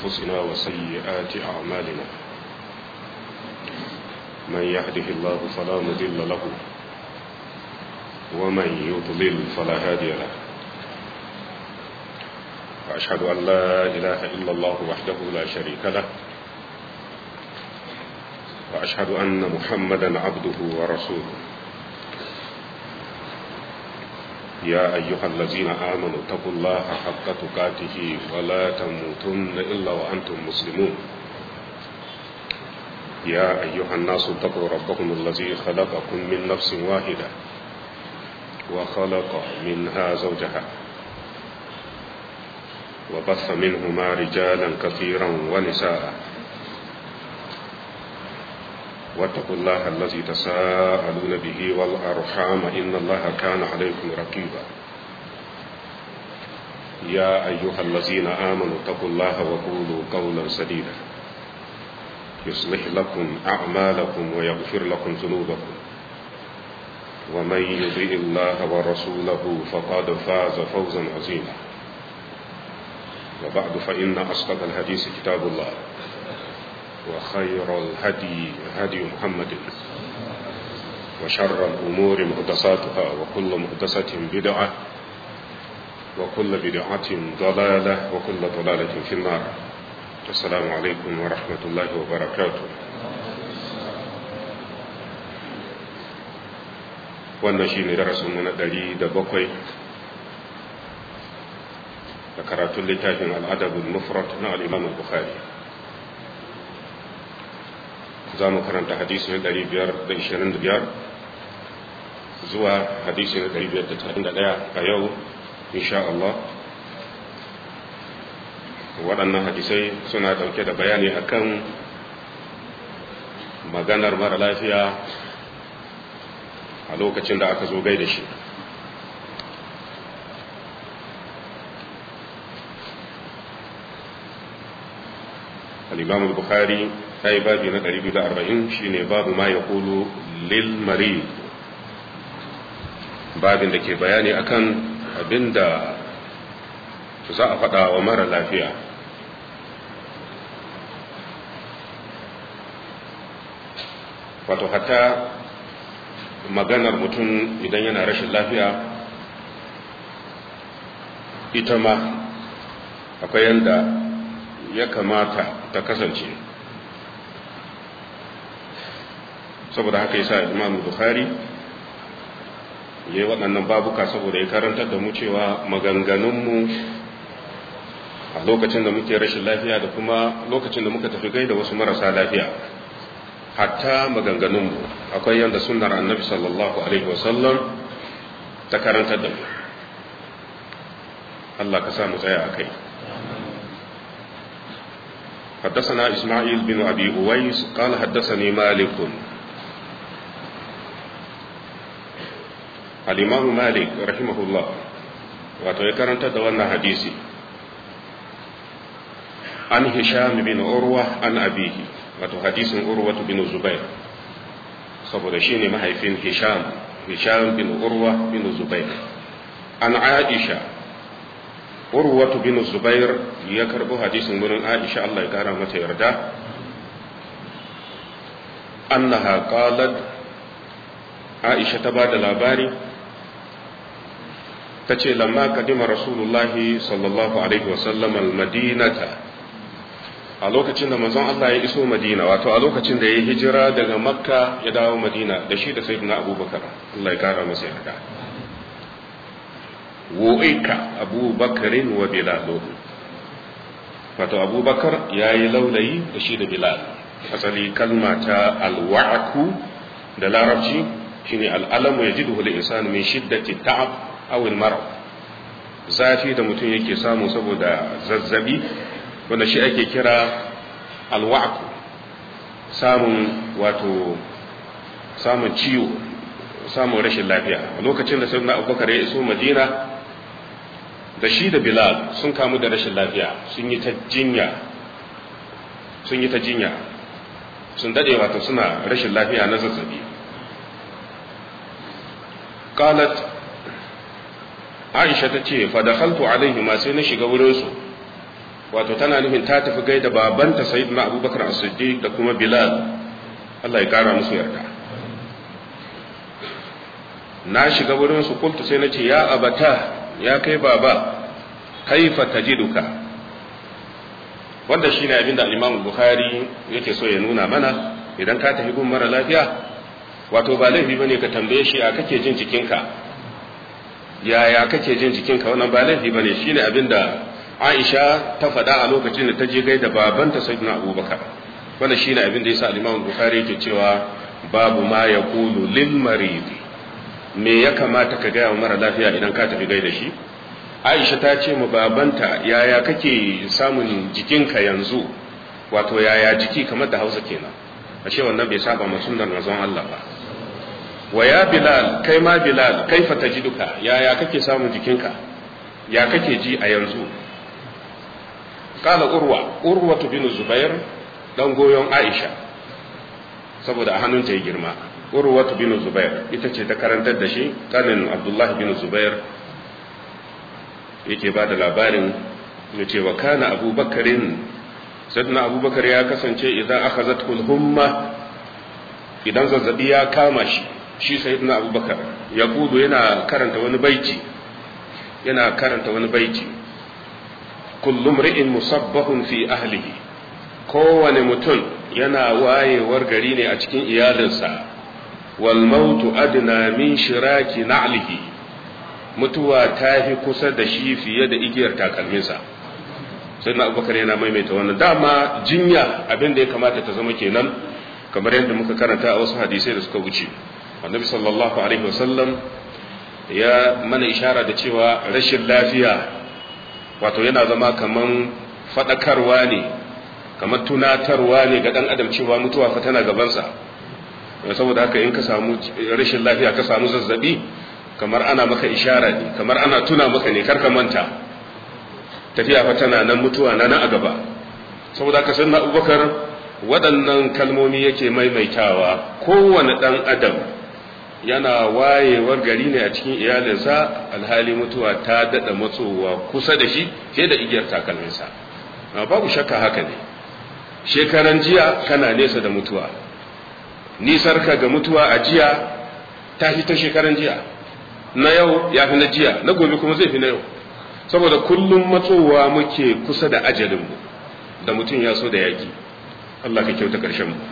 أنفسنا وسيئات أعمالنا من يهده الله فلا مضل له ومن يضلل فلا هادي له وأشهد أن لا إله إلا الله وحده لا شريك له وأشهد أن محمدا عبده ورسوله يا أيها الذين آمنوا اتقوا الله حق تقاته ولا تموتن إلا وأنتم مسلمون يا أيها الناس اتقوا ربكم الذي خلقكم من نفس واحدة وخلق منها زوجها وبث منهما رجالا كثيرا ونساء واتقوا الله الذي تساءلون به والأرحام إن الله كان عليكم رقيبا يا أيها الذين آمنوا اتقوا الله وقولوا قولا سديدا يصلح لكم أعمالكم ويغفر لكم ذنوبكم ومن يطيع الله ورسوله فقد فاز فوزا عظيما وبعد فإن أصدق الحديث كتاب الله وخير الهدي هدي محمد وشر الأمور مهدساتها وكل مهدسة بدعة وكل بدعة ضلالة وكل ضلالة في النار السلام عليكم ورحمة الله وبركاته wannan shi ne darasinmu na ɗari da bakwai da karatun littafin al'adabin mufrat na al'imam al-bukhari za mu karanta hadisi na 525 zuwa hadisi na 531 a yau insha Allah waɗannan hadisai suna ɗauke da bayani akan maganar mara lafiya a lokacin da aka zo gai da shi al-imam al-bukhari sai babi na 240 shine babu ma ya kulu lil marid babin da ke bayani akan abinda za a faɗa wa mara lafiya wato hatta maganar mutum idan yana rashin lafiya ita ma akwai yanda ya kamata ta kasance saboda haka yasa Imam Bukhari yayi waɗannan babuka saboda ya karantar da mu cewa maganganunmu a lokacin da muke rashin lafiya da kuma lokacin da muka tafi gaida wasu marasa lafiya hatta maganganunmu akwai yanda sunnar annabi sallallahu alaihi wasallam ta karantar da mu Allah ka sa mu tsaya a kai حدثنا إسماعيل بن أبي أويس قال حدثني مالك الإمام مالك رحمه الله وتذكرت دوانا حديثي عن هشام بن عروة عن أبيه wato hadisin urwatu bin zubair saboda shi ne mahaifin hisham hisham bin urwa bin zubair an aisha urwatu bin zubair ya karbo hadisin wurin aisha Allah ya kara mata yarda annaha qalat aisha ta bada labari ta ce lamma kadima rasulullahi sallallahu alaihi wasallam al-madinata a lokacin da manzon Allah ya iso Madina wato a lokacin da ya hijira daga Makka ya dawo Madina da shi da Sayyidina Abubakar Allah ya kara masa yarda wu'ika Abubakarin wa Bilal wato Abubakar yayi laulayi da shi da Bilal asali kalma ta alwa'ku da larabci shine al'alamu yajiduhu al-insanu min shiddati ta'ab aw al-marad zafi da mutum yake samu saboda zazzabi wanda shi ake kira alwa'ku samun wato samun ciwo samun rashin lafiya a lokacin da sayyidina abubakar ya iso madina da shi da bilal sun kamu da rashin lafiya sun yi ta jinya sun yi ta jinya sun dade wato suna rashin lafiya na zazzabi qalat aisha ta ce fa dakhaltu alaihi ma sai na shiga wurin su wato tana nufin ta tafi gaida babanta sayyidina abubakar as-siddiq da kuma bilal Allah ya kara musu yarda na shiga wurin su kultu sai nace ya abata ya kai baba kaifa tajiduka wanda shine abin da Imam Bukhari yake so ya nuna mana idan ka tafi gun mara lafiya wato ba laifi bane ka tambaye shi a kake jin jikinka yaya kake jin jikinka wannan ba laifi bane shine abin da Aisha ta faɗa a lokacin da ta je gaida babanta Sayyidina Abubakar wannan shine abin da yasa Imam Bukhari yake cewa babu ma yaqulu lil marid me ya kamata ka gaya wa mara lafiya idan ka tafi gaida shi Aisha ta ce mu babanta yaya kake samun jikinka yanzu wato yaya jiki kamar da Hausa kenan ashe wannan bai saba ma sunnar manzon Allah ba wa ya Bilal kai ma Bilal kaifa tajiduka yaya kake samun jikinka ya kake ji a yanzu kala urwa urwa bin zubair dan goyon Aisha saboda a hannunta ya girma urwa bin zubair ita ce ta karantar da shi kanin Abdullah bin Zubair yake ba da labarin ya ce wa kana abubakarin sadna abubakar ya kasance idan aka zatkul humma idan zazzabi ya kama shi shi sayyidina abubakar ya kudu yana karanta wani baiti yana karanta wani baiti kullum ri'in musabbahun fi ahlihi kowane mutum yana wayewar gari ne a cikin iyalinsa wal mautu adna min shiraki na'lihi mutuwa ta fi kusa da shi fiye da igiyar takalminsa sai na abubakar yana maimaita wannan dama jinya abin da ya kamata ta zama kenan kamar yadda muka karanta a wasu hadisai da suka wuce annabi sallallahu alaihi wasallam ya mana ishara da cewa rashin lafiya wato yana zama kaman fadakarwa ne kamar tunatarwa ne ga dan adam cewa mutuwa fa tana gabansa saboda haka in ka samu rashin lafiya ka samu zazzabi kamar ana maka ishara ne kamar ana tuna maka ne karka manta tafiya fa tana nan mutuwa na nan a gaba saboda haka sanna abubakar waɗannan kalmomi yake maimaitawa kowane ɗan adam yana wayewar gari ne a cikin iyalinsa alhali mutuwa ta daɗa matsowa kusa da shi fiye da igiyar takalminsa babu shakka haka ne shekaran jiya kana nesa da mutuwa nisarka ga mutuwa a jiya ta fi ta shekaran jiya na yau ya fi na jiya na gobe kuma zai fi na yau saboda kullum matsowa muke kusa da ajalinmu da mutum ya so da yaki Allah ka kyauta ƙarshen mu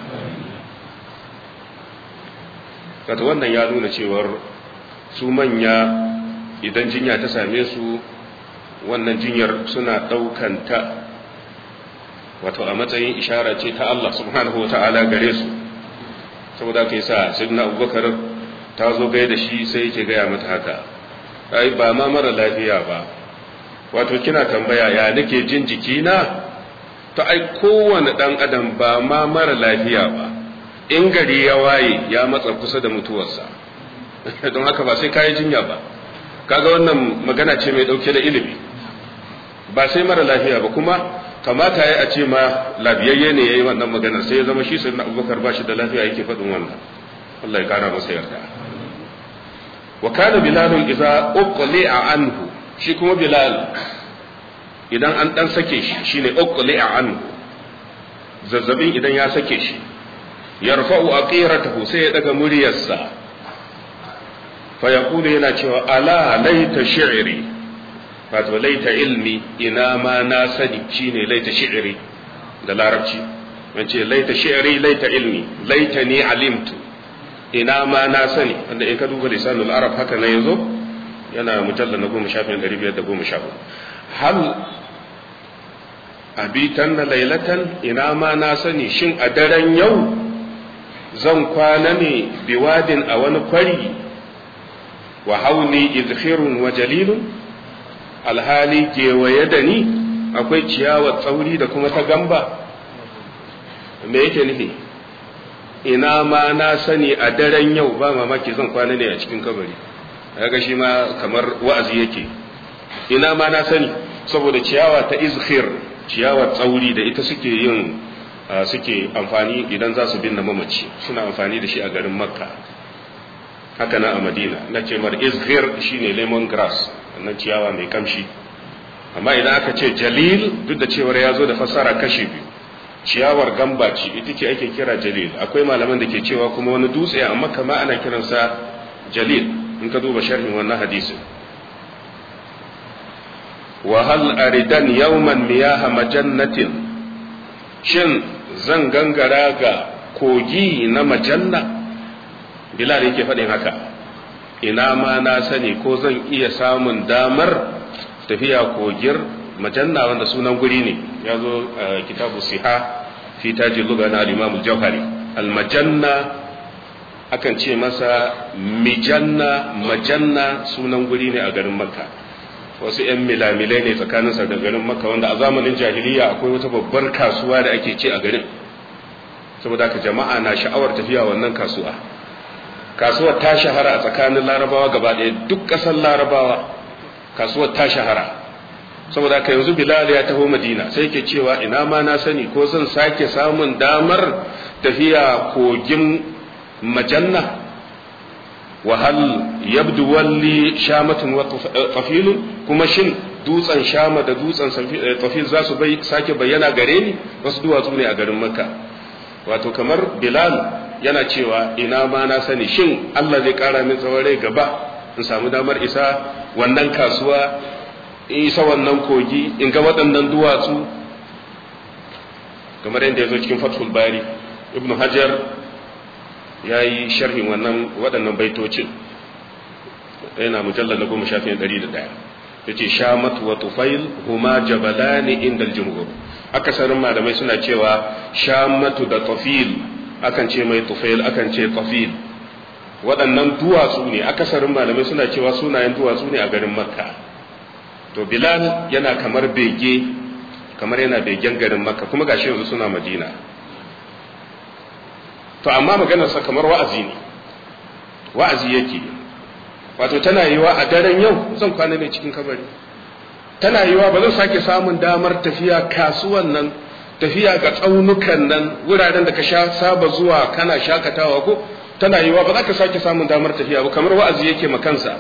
kata wannan ya nuna cewar su manya idan jinya ta same su wannan jinyar suna ɗaukanta wato a matsayin ishara ce ta Allah subhanahu wa ta'ala gare su saboda ka yi sa sidna abubakar ta zo gai da shi sai yake gaya mata haka ai ba ma mara lafiya ba wato kina tambaya ya nake jin jikina to ai kowane dan adam ba ma mara lafiya ba in gari ya waye ya matsa kusa da mutuwarsa don haka ba sai kayi jinya ba kaga wannan magana ce mai dauke da ilimi ba sai mara lafiya ba kuma kamata ya a ce ma labiyayye ne yayi wannan magana sai ya zama shi sai na abubakar ba shi da lafiya yake faɗin wannan Allah ya kara masa yarda wa kana bilal idza uqli'a anhu shi kuma bilal idan an dan sake shi shine uqli'a anhu zazzabin idan ya sake shi yarfa'u aqiratahu sai ya daga muryarsa fa yaqulu yana cewa ala laita shi'ri wato laita ilmi ina ma na sani shine laita shi'ri da larabci ce laita shi'ri laita ilmi laita ni alimtu ina ma na sani wanda in ka duba lisanul arab haka na yanzu yana mujalla na goma shafin ɗari biyar da goma sha hal abitan na lailatan ina ma na sani shin a daren yau zan kwana ne biwadin a wani kwari wa hauni izhirun wa jalilun alhali gewaye da ni akwai ciyawar tsauri da kuma ta gamba me yake nufi ina ma na sani a daren yau ba mamaki zan kwana ne a cikin kabari ga shi ma kamar wa'azi yake ina ma na sani saboda ciyawa ta izhir ciyawar tsauri da ita suke yin suke amfani idan za su binne mamaci suna amfani da shi a garin makka haka na a madina na ce mar izhir shine lemon grass wannan ciyawa mai kamshi amma idan aka ce jalil duk da cewar ya zo da fassara kashi biyu ciyawar gamba ce ita ce ake kira jalil akwai malaman da ke cewa kuma wani dutse amma kama ana kiransa jalil in ka duba sharhin wannan hadisin wa hal aridan yawman miyaha majannatin shin zan gangara ga kogi na majanna bilal yake faɗin haka ina ma na sani ko zan iya samun damar tafiya kogir majanna wanda sunan guri ne ya zo kitabu siha fi tajin luga na al-imam al-jauhari al-majanna akan ce masa mijanna majanna sunan guri ne a garin makka wasu 'yan milamilai ne tsakaninsa da garin makka wanda a zamanin jahiliya akwai wata babbar kasuwa da ake ce a garin saboda ka jama'a na sha'awar tafiya wannan kasuwa kasuwar ta shahara a tsakanin larabawa gaba ɗaya duk ƙasar larabawa kasuwar ta shahara saboda ka yanzu bilal ya taho madina sai ke cewa ina ma na sani ko zan sake samun damar tafiya kogin majanna wahal yabdu walli shamatun wa tafilun kuma shin dutsen shama da dutsen tafil za su bai sake bayyana gare ni wasu duwatsu ne a garin makka wato kamar bilal yana cewa ina ma na sani shin allah zai kara min tsawon rai gaba in samu damar isa wannan kasuwa in isa wannan kogi in ga waɗannan duwatsu kamar yadda ya zo cikin fathul bari ibnu hajar ya yi sharhin wannan waɗannan baitocin yana mujallar na goma shafiyan ɗari da ɗaya ya ce shamat wa tufail huma jabalani inda jumhur akasarin malamai suna cewa shamatu da tafil akan ce mai tufail akan ce tafil waɗannan duwatsu ne akasarin malamai suna cewa sunayen duwatsu ne a garin makka to bilal yana kamar bege kamar yana begen garin makka kuma gashi yanzu suna madina to amma maganarsa kamar wa'azi ne wa'azi yake wato tana yiwa a daren yau zan kwana ne cikin kabari tana yiwa ba zan sake samun damar tafiya kasuwan nan tafiya ga tsaunukan nan wuraren da ka sha saba zuwa kana shakatawa ko tana yiwa ba za ka sake samun damar tafiya ba kamar wa'azi yake makansa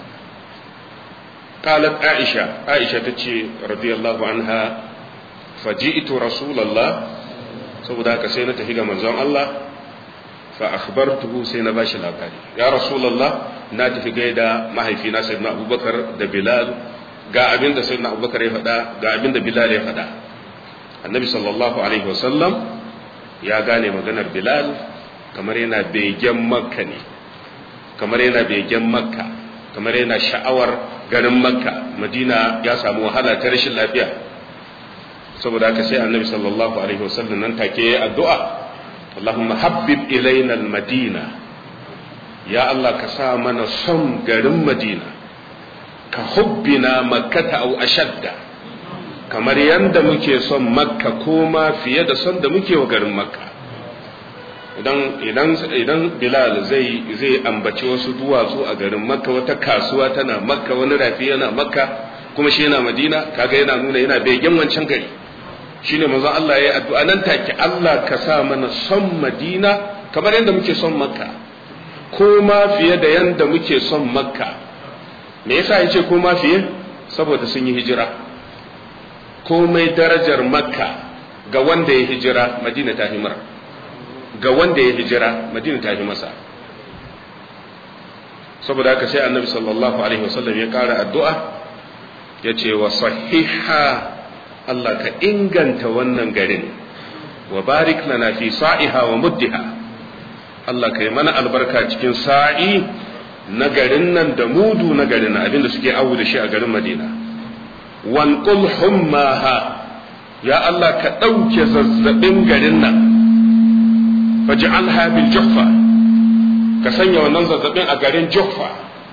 قالت عائشة عائشة تتشي رضي الله عنها فجئت رسول الله saboda haka sai na tafi ga manzon Allah fa akhbartuhu sai na bashi labari ya rasulullah na tafi gaida mahaifina sayyidina abubakar da bilal ga abin da sayyidina abubakar ya faɗa ga abin da bilal ya faɗa annabi sallallahu alaihi wasallam ya gane maganar bilal kamar yana begen makka ne kamar yana begen makka kamar yana sha'awar garin makka madina ya samu wahala ta rashin lafiya saboda haka sai annabi sallallahu alaihi wasallam nan take yi addu'a Allahumma habbib ilaina madina ya Allah ka sa mana son garin madina ka hubbina makkata au ashadda kamar yanda muke son makka ko ma fiye da son da muke wa garin makka idan idan idan bilal zai zai ambaci wasu duwatsu a garin makka wata kasuwa tana makka wani rafi yana makka kuma shi yana madina kaga yana nuna yana begen wancan gari shine manzon Allah ya yi addu'a nan take Allah ka sa mana son madina kamar yadda muke son makka ko ma fiye da yadda muke son makka me yasa yace ko ma fiye saboda sun yi hijira komai darajar makka ga wanda ya hijira madina ta himar ga wanda ya hijira madina ta fi masa saboda haka sai annabi sallallahu alaihi wasallam ya kara addu'a ya ce wa sahiha Allah ka inganta wannan garin wa barik lana fi sa'iha wa muddiha Allah ka yi mana albarka cikin sa'i na garin nan da mudu na garin nan abinda suke awu da shi a garin Madina wanqul hummaha ya Allah ka ɗauke zazzabin garin nan faj'alha bil juhfa ka sanya wannan zazzabin a garin juhfa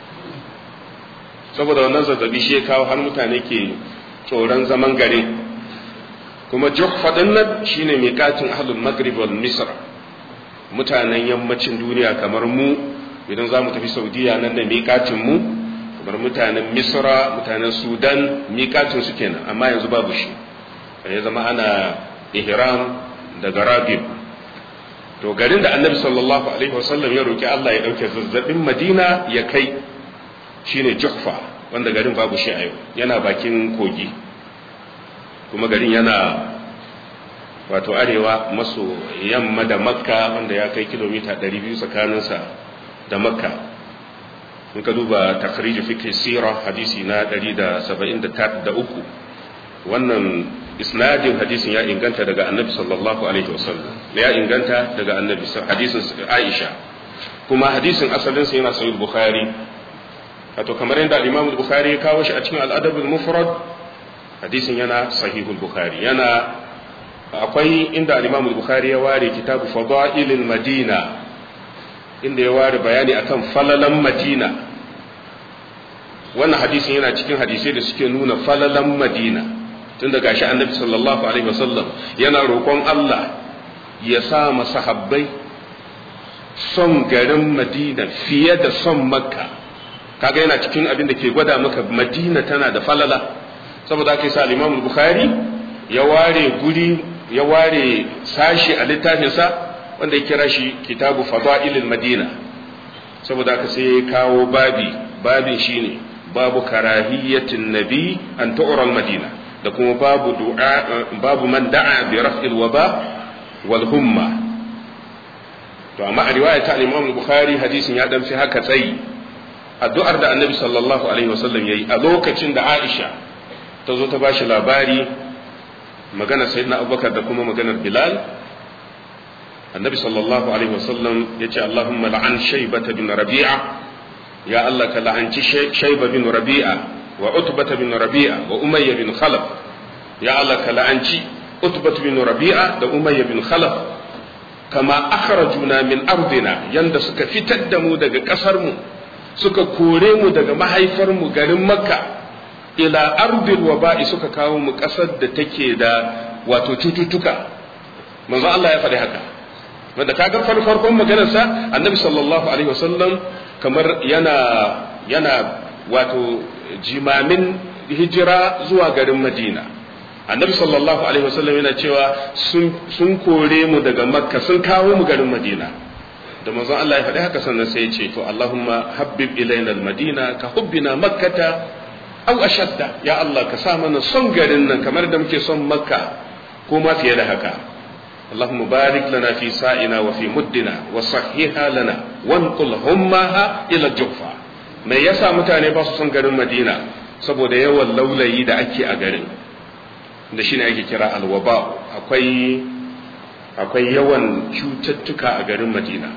saboda wannan zazzabi shi ya kawo har mutane ke tsoron zaman gare kuma juhfa din nan shine miƙatin ahlul maghrib wal misr mutanen yammacin duniya kamar mu idan za mu tafi saudiya nan da miƙatin mu kamar mutanen misra mutanen sudan miƙatin su kenan amma yanzu babu shi ya zama ana ihram daga rabib to garin da annabi sallallahu alaihi wasallam ya roki Allah ya dauke zazzabin Madina ya kai shine Juhfa wanda garin babu shi a yau yana bakin kogi kuma garin yana wato arewa maso yamma da makka wanda ya kai kilomita 200 tsakaninsa da makka in ka duba takhriju fiqh sira hadisi na 173 wannan isnadin hadisin ya inganta daga annabi sallallahu alaihi wasallam ya inganta daga annabi hadisin Aisha kuma hadisin asalin sa yana sahih bukhari wato kamar yadda al-Imam bukhari ya kawo shi a cikin al-Adab al-Mufrad hadisin yana sahih bukhari yana akwai inda al-Imam bukhari ya ware kitabu fadailil madina inda ya ware bayani akan falalan madina wannan hadisin yana cikin hadisai da suke nuna falalan madina tun daga shi annabi sallallahu alaihi wasallam yana roƙon Allah ya sa masahabbai son garin madina fiye da son makka kaga yana cikin abin da ke gwada maka madina tana da falala saboda aka yi sa al bukhari ya ware guri ya ware sashi a littafinsa wanda ya kira shi kitabu fada'ilil madina saboda aka sai ya kawo babi babin shine babu karahiyatin nabi an tu'ra madina da kuma babu du'a babu man da'a bi raf'il waba wal humma to amma a riwaya ta Imam Bukhari hadisin ya dan fi haka tsayi addu'ar da Annabi sallallahu alaihi wasallam yayi a lokacin da Aisha ta zo ta bashi labari magana sayyidina Abubakar da kuma maganar Bilal Annabi sallallahu alaihi wasallam yace Allahumma la'an shaybata bin Rabi'a ya Allah ka la'anci shayba bin Rabi'a وعتبة بن ربيعة وأمية بن خلف يا الله كلعنشي عتبة بن ربيعة وأمية بن خلف كما أخرجنا من أرضنا يند سكا فتدمو دقا كسرمو سكا كوريمو دقا محيفرمو غرم مكة إلى أرض الوباء سكا كاومو كسد تكي دا واتو تتوتوكا منذ الله يفعل هكا wanda kaga farkon maganarsa annabi sallallahu alaihi wasallam kamar yana yana wato jimamin hijira zuwa garin madina annabi sallallahu alaihi wasallam yana cewa sun kore mu daga makka sun kawo mu garin madina da manzon Allah ya faɗi haka sannan sai ya ce to Allahumma habbib ilaina almadina ka hubbina makkata aw ashadda ya Allah ka sa mana son garin nan kamar da muke son makka ko ma fiye da haka اللهم بارك لنا في سائنا وفي مدنا وصحيها لنا وانقل همها الى الجوفه mai yasa mutane ba su son garin madina saboda yawan laulayi da ake a garin da shine ake kira alwaba akwai akwai yawan cututtuka a garin madina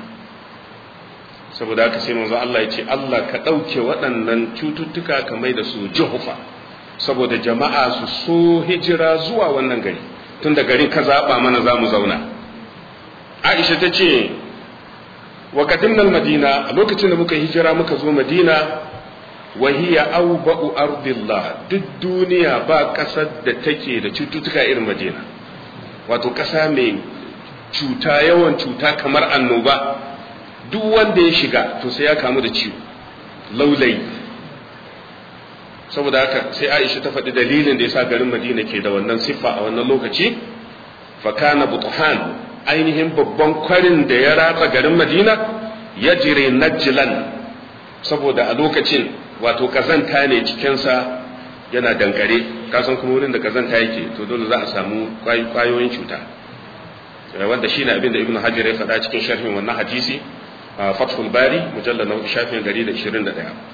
saboda haka sai manzo Allah ya ce Allah ka ɗauke waɗannan cututtuka ka mai da su juhufa saboda jama'a su so hijira zuwa wannan gari tun da garin ka zaɓa mana za mu zauna aisha ta ce wa qadimna madina a lokacin da muka hijira muka zo madina wa hiya awba'u ardillah duk duniya ba kasar da take da cututtuka irin madina wato kasa mai cuta yawan cuta kamar annoba duk wanda ya shiga to sai ya kamu da ciwo laulayi saboda haka sai Aisha ta faɗi dalilin da yasa garin Madina ke da wannan siffa a wannan lokaci fa kana butuhan ainihin babban kwarin da ya ratsa garin Madina ya jire najlan saboda a lokacin wato kazanta ne cikinsa yana dankare kasan kuma wurin da kazanta yake to dole za a samu kwayoyin cuta wanda shine abin da ibnu hajar ya faɗa cikin sharhin wannan hadisi fathul bari mujallal na shafin 121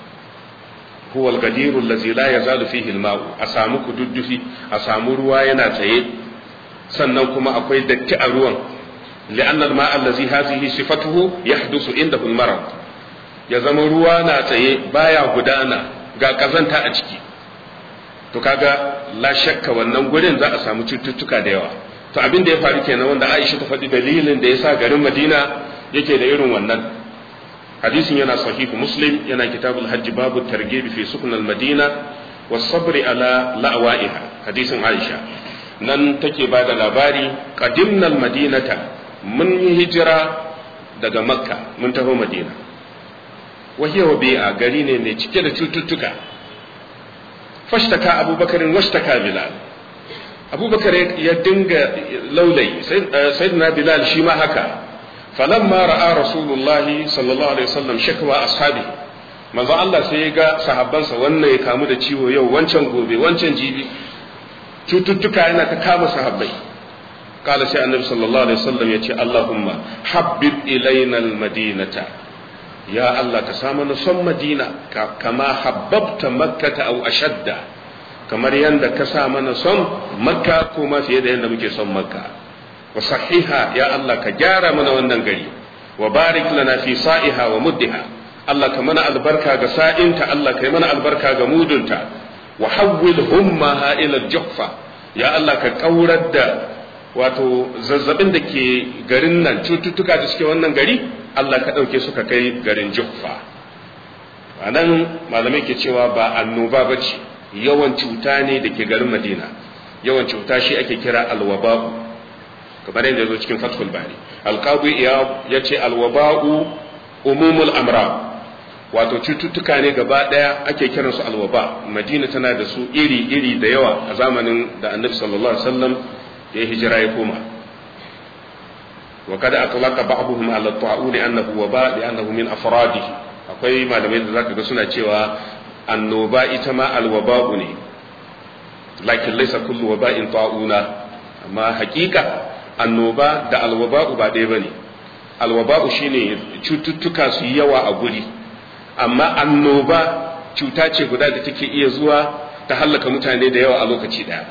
huwa al-gadir allazi la yazalu fihi al-ma'u a samu kududdufi a samu ruwa yana tsaye sannan kuma akwai datti a ruwan li'anna al-ma'a allazi hazihi sifatuhu yahdusu indahu al-marad ya zama ruwa na tsaye baya gudana ga kazanta a ciki to kaga la shakka wannan gurin za a samu cututtuka da yawa to abin da ya faru kenan wanda Aisha ta faɗi dalilin da yasa garin Madina yake da irin wannan hadisin yana sahihu Muslim yana kitabul hajj babu targhib fi sukun al-Madina was sabr ala la'wa'iha hadisin Aisha nan take ba da labari qadimna al-madinata mun yi hijira daga makka mun taho madina وهي وبيئة قرينة نتكد تتتك فاشتكى أبو بكر واشتكى بلال أبو بكر يدنگ لولي سيدنا بلال شما هكا فلما رأى رسول الله صلى الله عليه وسلم شكوى أصحابه manzo Allah sai ya ga sahabbansa wannan ya kamu da ciwo yau wancan gobe wancan jibi cututtuka yana ta kama sahabbai kala sai annabi sallallahu alaihi wasallam ya ce Allahumma habbib ilaina almadinata ya Allah ka samu na son madina kama habbabta makkata aw ashadda kamar yanda ka sa mana son makka kuma fiye da yanda muke son makka wa sahiha ya Allah ka gyara mana wannan gari wa barik lana fi sa'iha wa muddiha Allah ka mana albarka ga sa'inta Allah ka yi mana albarka ga mudunta wa hawwil hummaha ila juhfa ya Allah ka kaurar da wato zazzabin da ke garin nan cututtuka da suke wannan gari Allah ka ɗauke su ka kai garin juhfa a nan malamai ke cewa ba annoba ba ce yawan cuta ne da ke garin madina yawan cuta shi ake kira alwaba'u kamar yadda zo cikin fathul bari alqabi ya ce alwaba'u umumul amra wato cututtuka ne gaba daya ake kiransu alwaba madina tana da su iri iri da yawa a zamanin da annabi sallallahu alaihi wasallam ya hijira ya koma wa kada atlaqa ba'dhum ala ta'un annahu waba li annahu min afradihi akwai malamai da zaka ga suna cewa annoba ita ma alwaba'u ne lakin laysa kullu waba'in ta'una amma hakika annoba da alwaba'u ba ɗaya bane alwaba'u shine cututtuka su yawa a guri amma annoba cuta ce guda da take iya zuwa ta hallaka mutane da yawa a lokaci daya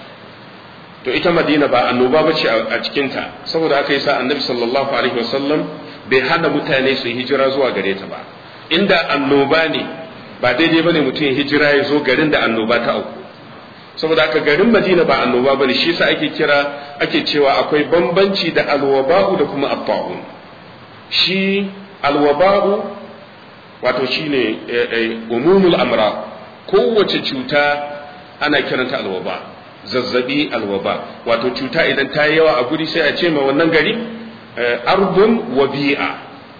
to ita madina ba annoba bace a cikinta saboda haka yasa annabi sallallahu alaihi wasallam bai hana mutane su hijira zuwa gare ta ba inda annoba ne ba daidai bane mutum ya hijira ya zo garin da annoba ta auku saboda haka garin madina ba annoba bane shi yasa ake kira ake cewa akwai bambanci da alwaba'u da kuma at shi alwaba'u wato shine umumul amra kowace cuta ana kiranta alwaba zazzabi alwaba wato cuta idan ta yi yawa a guri sai a ce ma wannan gari arbun wabi'a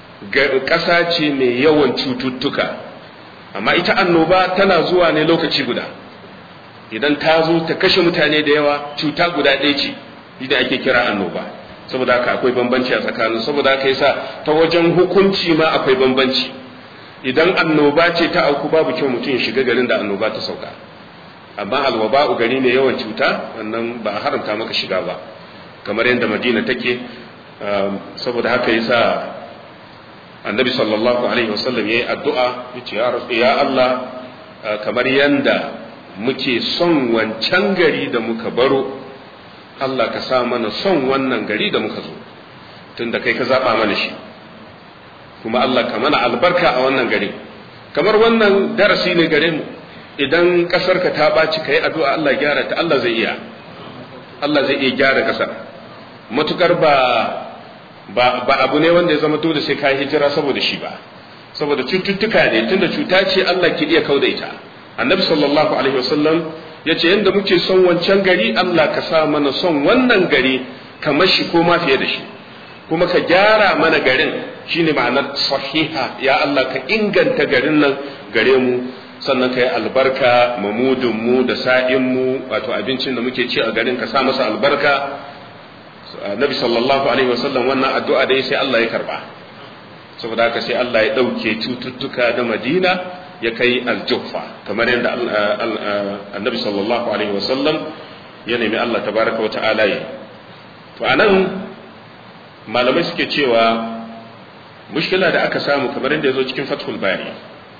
ƙasa ce mai yawan cututtuka amma ita annoba tana zuwa ne lokaci guda idan ta zo ta kashe mutane da yawa cuta guda ɗaya ce idan ake kira annoba saboda haka akwai bambanci a tsakanin saboda haka yasa ta wajen hukunci ma akwai bambanci idan annoba ce ta auku babu kyau mutum ya shiga garin da annoba ta sauka amma alwaba'u gari ne yawan cuta wannan ba a haramta maka shiga ba kamar yadda madina take saboda haka yasa annabi sallallahu alaihi wasallam yayi addu'a yace ya rasu ya Allah kamar yanda muke son wancan gari da muka baro Allah ka sa mana son wannan gari da muka zo tunda kai ka zaba mana shi kuma Allah ka mana albarka a wannan gari kamar wannan darasi ne gare mu idan ƙasarka ta ɓaci ka yi addu'a Allah gyara ta Allah zai iya Allah zai iya gyara ƙasar matukar ba ba abu ne wanda ya zama dole sai ka yi hijira saboda shi ba saboda cututtuka ne tunda cuta ce Allah ke iya kauda ita annabi sallallahu alaihi wasallam ya ce yadda muke son wancan gari Allah ka sa mana son wannan gari kamar shi ko ma fiye da shi kuma ka gyara mana garin shine ma'anar sahiha ya Allah ka inganta garin nan gare mu sannan ka yi albarka mamudinmu da sa'inmu wato abincin da muke ci a garin ka sa masa albarka nabi sallallahu alaihi wasallam wannan addu'a dai sai Allah ya karba saboda haka sai Allah ya ɗauke cututtuka da madina ya kai aljuffa kamar yadda annabi sallallahu alaihi wasallam ya nemi Allah tabaraka wa ta'ala yi to anan malamai suke cewa mushkila da aka samu kamar yadda ya zo cikin fathul bari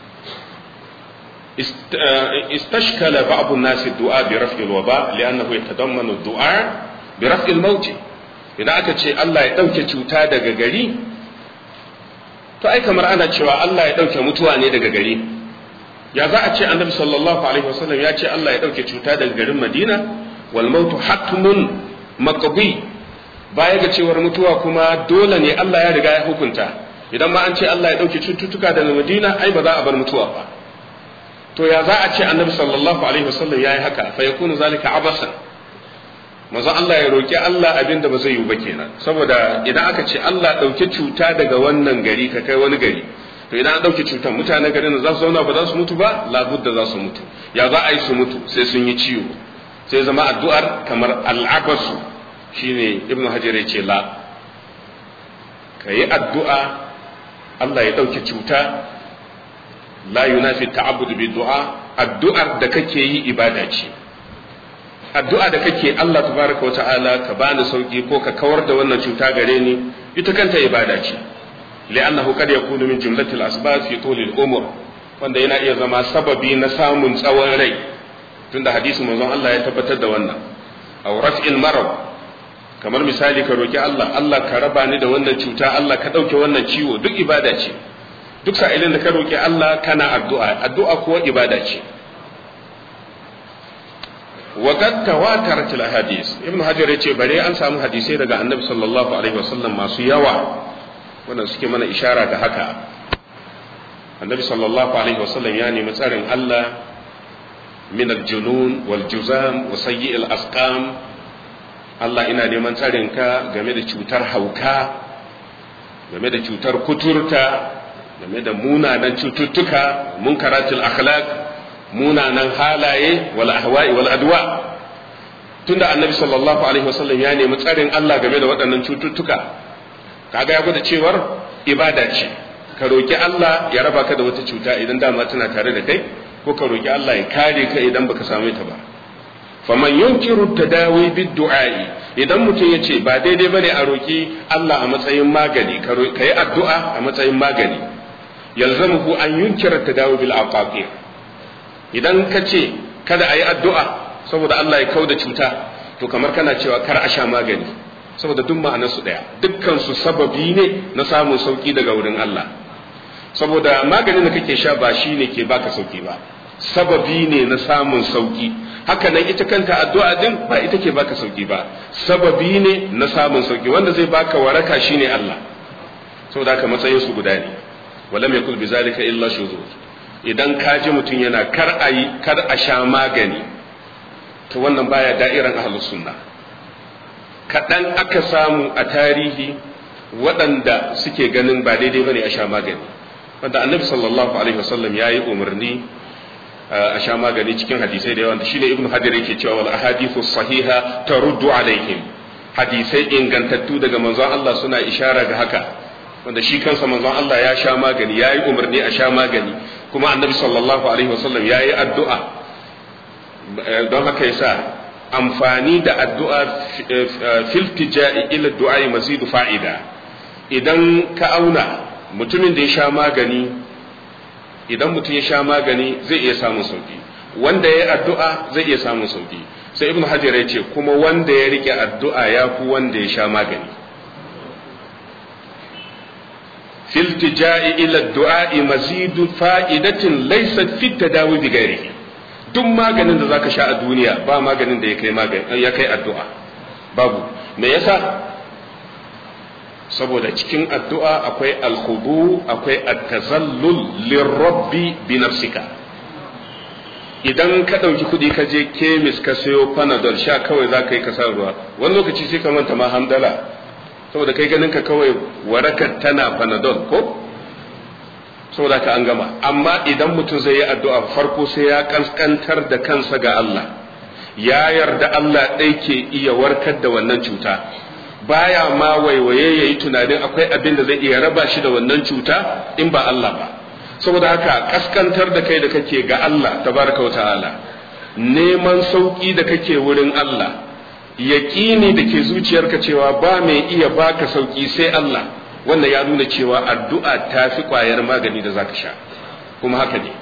استشكل بعض الناس الدعاء برفع الوباء لأنه يتضمن الدعاء برفع الموت idan aka ce Allah ya ɗauke cuta daga gari to ai kamar ana cewa Allah ya ɗauke mutuwa ne daga gari ya za a ce annabi sallallahu alaihi wasallam ya ce Allah ya ɗauke cuta daga garin Madina wal mautu hatmun maqdi baya ga cewar mutuwa kuma dole ne Allah ya riga ya hukunta idan ma an ce Allah ya ɗauke cututtuka daga Madina ai ba za a bar mutuwa ba to ya za a ce annabi sallallahu alaihi wasallam yayi haka fa yakunu zalika abasan manzo Allah ya roki Allah abinda ba zai yi ba kenan saboda idan aka ce Allah dauke cuta daga wannan gari ka kai wani gari to idan an dauke cutar mutanen garin za su zauna ba za su mutu ba labudda za su mutu ya za a yi su mutu sai sun yi ciwo sai zama addu'ar kamar al'abasu shine ibnu hajar ya ce la ka yi addu'a Allah ya dauke cuta la yunafi ta'abbud bi du'a addu'ar da kake yi ibada ce addu'a da kake Allah tabaraka wa ta'ala ka bani sauki ko ka kawar da wannan cuta gare ni ita kanta ibada ce li'annahu qad yakunu min jumlati al-asbab fi tuli al-umur wanda yana iya zama sababi na samun tsawon rai tunda hadisi manzon Allah ya tabbatar da wannan aw raf'il marad kamar misali ka roki Allah Allah ka raba ni da wannan cuta Allah ka dauke wannan ciwo duk ibada ce duk sa'ilin da ka roki Allah kana addu'a addu'a kuwa ibada ce وقد تواترت الاحاديث ابن حجر yace bare an samu hadisai daga annabi sallallahu alaihi wasallam masu yawa wanda suke mana ishara ga haka annabi sallallahu alaihi wasallam ya nemi tsarin Allah min aljunun wal juzam wa sayyi al asqam Allah ina neman tsarin ka game da cutar hauka game da cutar kuturta game da munanan cututtuka munkaratul akhlaq munanan halaye wal ahwa'i wal adwa tunda annabi sallallahu alaihi wasallam ya nemi tsarin Allah game da waɗannan cututtuka kaga ya gwada cewar ibada ce ka roki Allah ya raba ka da wata cuta idan dama tana tare da kai ko ka roki Allah ya kare ka idan baka same ta ba faman yunkiru tadawi bid du'a'i idan mutum ya ce ba daidai bane a roki Allah a matsayin magani ka yi addu'a a matsayin magani yalzamuhu an yunkira tadawi bil aqaqir idan ka ce kada a yi addu'a saboda Allah ya kau da cuta to kamar kana cewa kar a sha magani saboda duk ma'anarsu ɗaya dukkansu sababi ne na samun sauki daga wurin Allah saboda maganin da kake sha ba shi ne ke baka sauki ba sababi ne na samun sauki haka nan ita kanta addu'a din ba ita ke baka sauki ba sababi ne na samun sauki wanda zai baka waraka shine Allah saboda haka matsayin su guda ne walam yakul bizalika illa shuzuz idan ka ji mutum yana kar a yi kar a sha magani to wannan baya da'iran ahlus sunna kaɗan aka samu a tarihi waɗanda suke ganin ba daidai bane a sha magani wanda annabi sallallahu alaihi wasallam ya yi umarni a sha magani cikin hadisai da yawa da shine ibnu hajar yake cewa wal ahadithu sahiha taruddu alaihim hadisai ingantattu daga manzon Allah suna ishara ga haka wanda shi kansa manzon Allah ya sha magani ya yi umarni a sha magani kuma annabi sallallahu alaihi wasallam ya yi addu'a don haka yasa amfani da addu'a filtija'i ila du'a mazidu fa'ida idan ka auna mutumin da ya sha magani idan mutum ya sha magani zai iya samun sauki wanda ya yi addu'a zai iya samun sauki sai ibnu hajar ya ce kuma wanda ya rike addu'a ya fi wanda ya sha magani filtija'i ila du'a'i mazidu fa'idatin laysat fi tadawi bi ghairihi duk maganin da zaka sha a duniya ba maganin da ya kai magani ya kai addu'a babu me yasa saboda cikin addu'a akwai alkhudu akwai at-tazallul lirabbi bi nafsika idan ka ɗauki kuɗi ka je kemis ka sayo panadol sha kawai za ka yi ka ruwa wani lokaci sai ka manta ma hamdala saboda kai ganin ka kawai warakar tana panadol ko saboda ka an gama amma idan mutum zai yi addu'a farko sai ya kaskantar da kansa ga Allah ya yarda Allah ɗai ke iya warkar da wannan cuta baya ma waiwaye ya yi tunanin akwai abin da zai iya raba shi da wannan cuta in ba Allah ba saboda haka kaskantar da kai da kake ga Allah tabaraka wa ta'ala neman sauki da kake wurin Allah yaƙini da ke zuciyarka cewa ba mai iya baka sauki sai Allah wannan ya nuna cewa addu'a ta fi ƙwayar magani da zaka sha kuma haka ne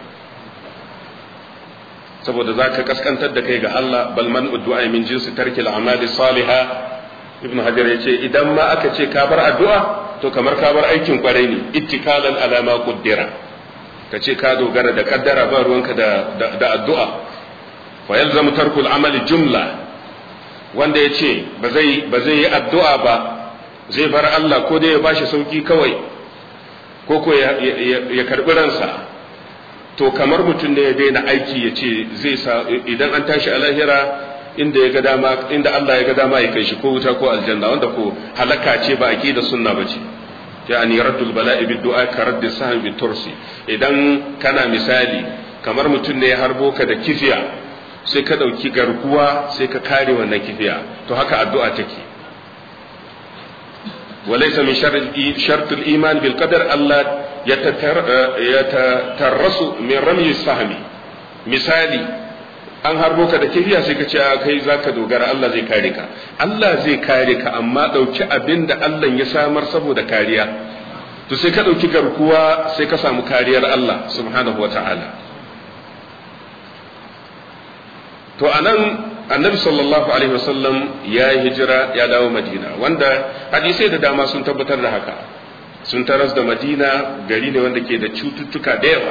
saboda zaka kaskantar da kai ga Allah bal man addu'a min jinsi tarki al-amali salihah ibnu hajar yace idan ma aka ce ka bar addu'a to kamar ka bar aikin kwarai ne ittikalan ala ma qaddara ka ce ka dogara da kaddara ba ruwanka da da addu'a fa yalzamu tarku al-amali jumla wanda yace ba zai ba zai yi addu'a ba zai bar Allah ko dai ya bashi sauki kawai ko ko ya karbi ransa to kamar mutum ne ya daina aiki ya ce zai sa idan an tashi a lahira inda ya ga dama inda Allah ya ga dama ya kai shi ko wuta ko aljanna wanda ko halaka ce ba aqida sunna bace yani raddul bala'i bid du'a ka raddi sahmi bit tursi idan kana misali kamar mutum ne ya harbo ka da kifiya sai ka dauki garkuwa sai ka kare wannan kifiya to haka addu'a take وليس من شرط شرط الايمان بالقدر الا يتترس من رمي السهم misali an harbo ka da kifiya sai ka ce kai zaka dogara Allah zai kare ka Allah zai kare ka amma dauki abin da Allah ya samar saboda kariya to sai ka dauki garkuwa sai ka samu kariyar Allah subhanahu wataala to anan annabi sallallahu alaihi wasallam ya yi hijira ya dawo madina wanda hadisai da dama sun tabbatar da haka sun taras da madina gari ne wanda ke da cututtuka da yawa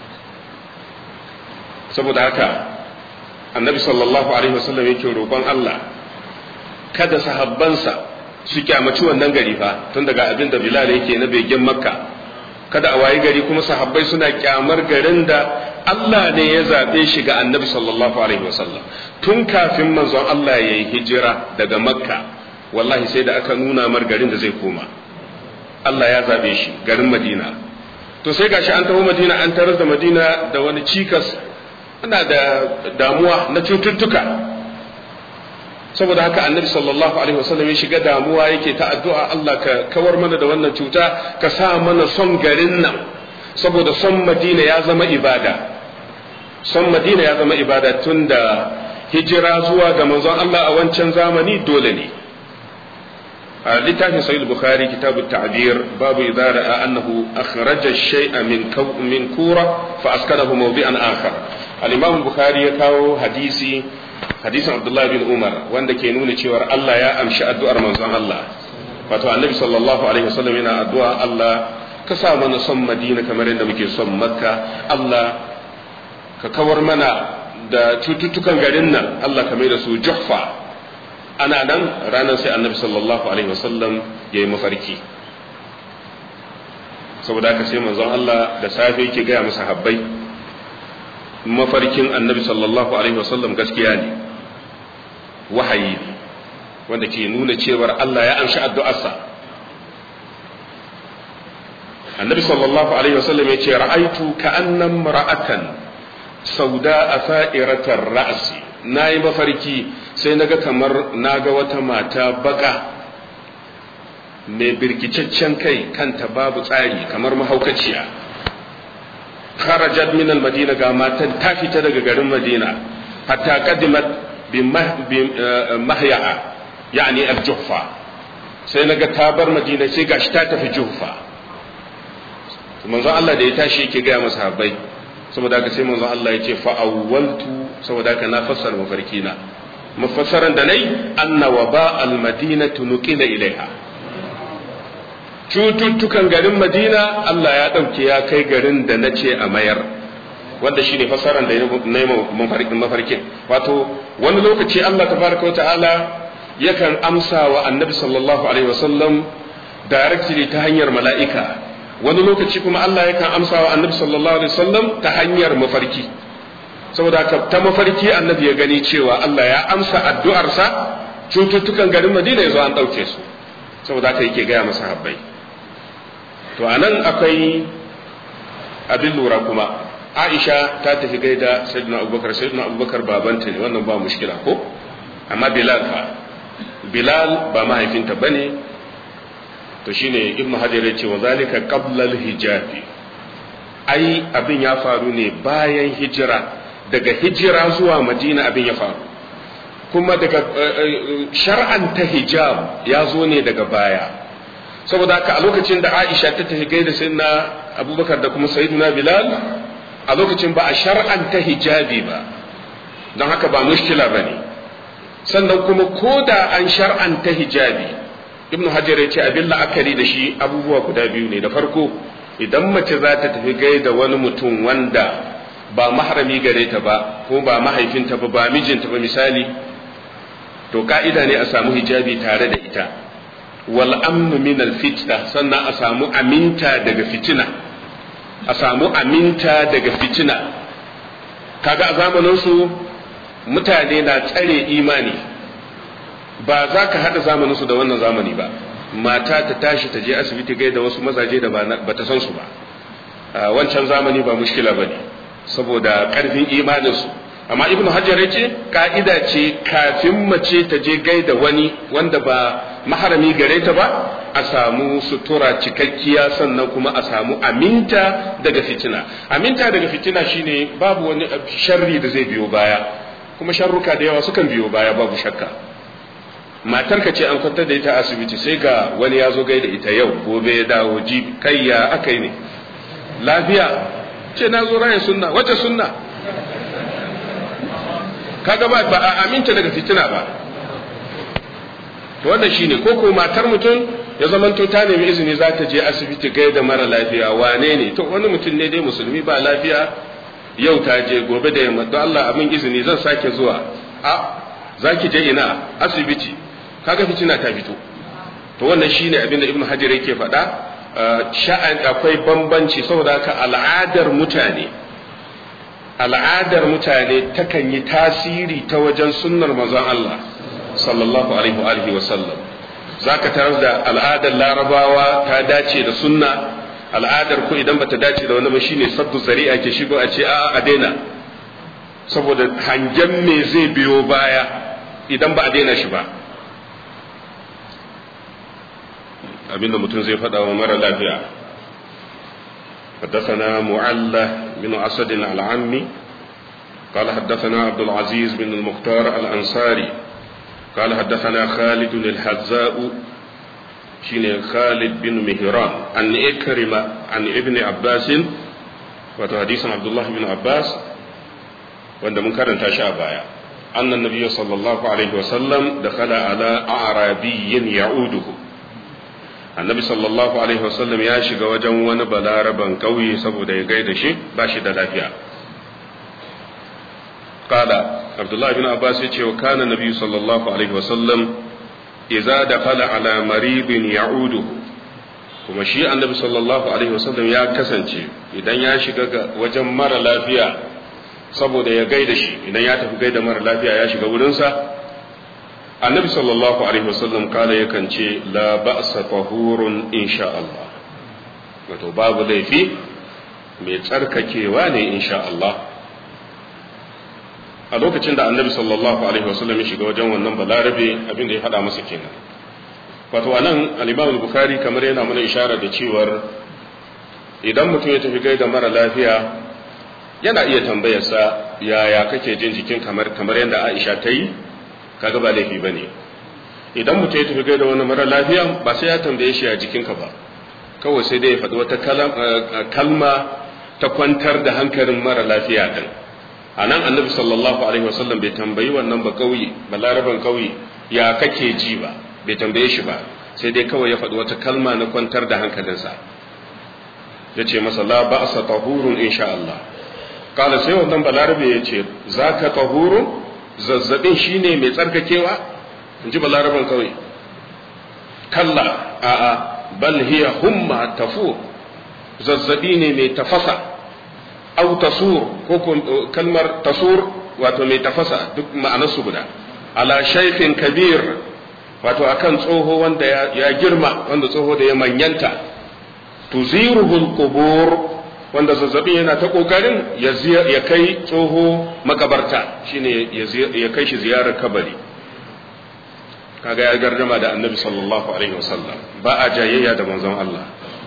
saboda haka annabi sallallahu alaihi wasallam yake roƙon Allah kada sahabbansa su kyamaci wannan gari fa tun daga abin da bilal yake na begen makka kada a wayi gari kuma sahabbai suna kyamar garin da Allah ne ya zaɓe shi ga annabi sallallahu alaihi wasallam tun kafin manzon Allah ya yi hijira daga makka wallahi sai da aka nuna mar garin da zai koma Allah ya zaɓe shi garin madina to sai gashi an taho madina an tarar da madina da wani cikas ana da damuwa na cututtuka saboda haka annabi sallallahu alaihi wasallam ya shiga damuwa yake ta addu'a Allah ka kawar mana da wannan cuta ka sa mana son garin nan saboda son madina ya zama ibada son madina ya zama ibada tun da hijira zuwa ga manzon Allah a wancan zamani dole ne a littafin sahih bukhari kitabut ta'bir babu idza ra'a annahu akhraja shay'a min min kura fa askanahu mawdi'an akhar al-imam bukhari ya kawo hadisi hadisin abdullahi bin umar wanda ke nuna cewa Allah ya amshi addu'ar manzon Allah wato annabi sallallahu alaihi wasallam yana addu'a Allah ka sa mana son madina kamar yadda muke son makka Allah ka kawar mana da cututtukan garin nan Allah ka mai da su juhfa ana nan ranar sai annabi sallallahu alaihi wasallam ya yi mafarki saboda haka sai manzon Allah da safe yake gaya masa habbai mafarkin annabi sallallahu alaihi wasallam gaskiya ne wahayi ne wanda ke nuna cewar Allah ya amshi addu'arsa annabi sallallahu alaihi wasallam ya ce ra'aitu ka'annam ra'atan sauda a sa'iratar ra'asi na yi mafarki sai naga kamar naga wata mata baka mai birkicaccen kai kanta babu tsari kamar mahaukaciya kharajat min al-madina ga matan ta fita daga garin madina hatta qadimat bi mahya'a yani al-juhfa sai naga ta bar madina sai gashi ta tafi juhfa manzon Allah da ya tashi yake gaya masa habbai saboda haka sai manzon Allah ya ce fa awwaltu saboda haka na fassara mafarki na mafassaran da nayi anna waba al-madinatu nuqila ilaiha cututtukan garin madina Allah ya ɗauke ya kai garin da na ce a mayar wanda shine fasaran da na yi mafarkin wato wani lokaci Allah tabaraka wa ta'ala yakan amsa wa annabi sallallahu alaihi wasallam directly ta hanyar mala'ika wani lokaci kuma Allah yakan amsa wa annabi sallallahu alaihi wasallam ta hanyar mafarki saboda haka ta mafarki annabi ya gani cewa Allah ya amsa addu'arsa cututtukan garin madina ya zo an ɗauke su saboda haka yake gaya masa habbai to a nan akwai abin lura kuma aisha ta tafi gaida sayyidina abubakar sayyidina abubakar babanta ne wannan ba mushkila ko amma bilal fa bilal ba mahaifinta bane to shine ibnu hajar ya ce wa zalika qabla hijabi ai abin ya faru ne bayan hijira daga hijira zuwa madina abin ya faru kuma daga shar'anta hijab ya zo ne daga baya saboda haka a lokacin da Aisha ta tafi gaida sayyidina Abubakar da kuma sayyidina Bilal a lokacin ba a shar'anta hijabi ba don haka ba mushkila bane sannan kuma ko da an shar'anta hijabi Ibn Hajar ya ce abin la'akari da shi abubuwa guda biyu ne da farko idan mace za ta tafi gaida wani mutum wanda ba maharami gare ta ba ko ba mahaifinta ba ba mijinta ba misali to ka'ida ne a samu hijabi tare da ita wal amnu min al fitna sannan a samu aminta daga fitina a samu aminta daga fitina kaga a zamanin su mutane na tsare imani ba za ka hada zamanin su da wannan zamani ba mata ta tashi ta je asibiti gaida wasu mazaje da ba ta san su ba wancan zamani ba mushkila bane saboda karfin imanin su amma ibnu hajar ya ce ka'ida ce kafin mace ta je gaida wani wanda ba maharami gare ta ba a samu sutura cikakkiya sannan kuma a samu aminta daga fitina aminta daga fitina shine babu wani sharri da zai biyo baya kuma sharruka da yawa sukan biyo baya babu shakka matarka ce an kwantar da ita asibiti sai ga wani ya zo gaida ita yau gobe ya dawo ji kai ya aka yi ne lafiya ce na zo rayin sunna wace sunna kaga ba ba a aminta daga fitina ba to wannan shine ko ko matar mutum ya zamanto ta nemi izini za ta je asibiti gaida mara lafiya wane ne to wani mutum ne dai musulmi ba lafiya yau ta je gobe da yamma don Allah abin izini zan sake zuwa a za ki je ina asibiti kaga fitina ta fito to wannan shine abin da ibnu hajar yake faɗa sha'an akwai bambanci saboda haka al'adar mutane al'adar mutane takan yi tasiri ta wajen sunnar manzon Allah sallallahu alaihi wa alihi wa sallam zaka tarar da al'adar larabawa ta dace da sunna al'adar ko idan bata dace da wani ba shine saddu zari'a ke shigo a ce a'a a daina saboda hangen me zai biyo baya idan ba a daina shi ba abinda mutum zai faɗa wa mara lafiya حدثنا معلى بن أسد العمي قال حدثنا عبد العزيز بن المختار الأنصاري قال حدثنا خالد الحذاء شين خالد بن مهران عن إكرمة عن ابن عباس وحديث عبد الله بن عباس وأن منكر تشاء بايا أن النبي صلى الله عليه وسلم دخل على أعرابي يعوده annabi sallallahu alaihi wasallam ya shiga wajen wani balaraban ƙauye saboda ya gaida shi ba shi da lafiya qala abdullahi bin abbas ya ce wa kana nabi sallallahu alaihi wasallam idza dakhala ala maribin ya'udu kuma shi annabi sallallahu alaihi wasallam ya kasance idan ya shiga ga wajen mara lafiya saboda ya gaida shi idan ya tafi gaida mara lafiya ya shiga wurinsa annabi sallallahu alaihi wasallam kala yakan ce la ba'sa tahurun insha Allah wato babu laifi mai tsarkakewa ne insha Allah a lokacin da annabi sallallahu alaihi wasallam ya shiga wajen wannan balarabe abin da ya faɗa masa kenan wato anan al-Imam al-Bukhari kamar yana mana ishara da cewar idan mutum ya tafi gaida mara lafiya yana iya tambayarsa yaya kake jin jikin kamar kamar yadda Aisha ta yi kaga ba laifi ba ne idan mutum ya tafi gaida wani mara lafiya ba sai ya tambaye shi a jikinka ba kawai sai dai ya faɗi wata kalma ta kwantar da hankalin mara lafiya din a nan annabi sallallahu alaihi wasallam bai tambayi wannan ba kauye ba laraban kauye ya kake ji ba bai tambaye shi ba sai dai kawai ya faɗi wata kalma na kwantar da hankalinsa ya ce masa la ba'sa tahurun insha Allah kala sai wannan balarabe ya ce zaka tahurun zazzabin shine mai tsarkakewa in ji balaraban kawai kalla a'a bal hiya humma tafu zazzabi ne mai tafasa au tasur ko kalmar tasur wato mai tafasa duk ma'anarsu guda ala shaykhin kabir wato akan tsoho wanda ya girma wanda tsoho da ya manyanta tuziruhul qubur wanda zazzabin yana ta kokarin ya kai tsoho makabarta shine ya kai shi ziyarar kabari kaga ya gardama da annabi sallallahu alaihi wasallam ba a jayayya da manzon Allah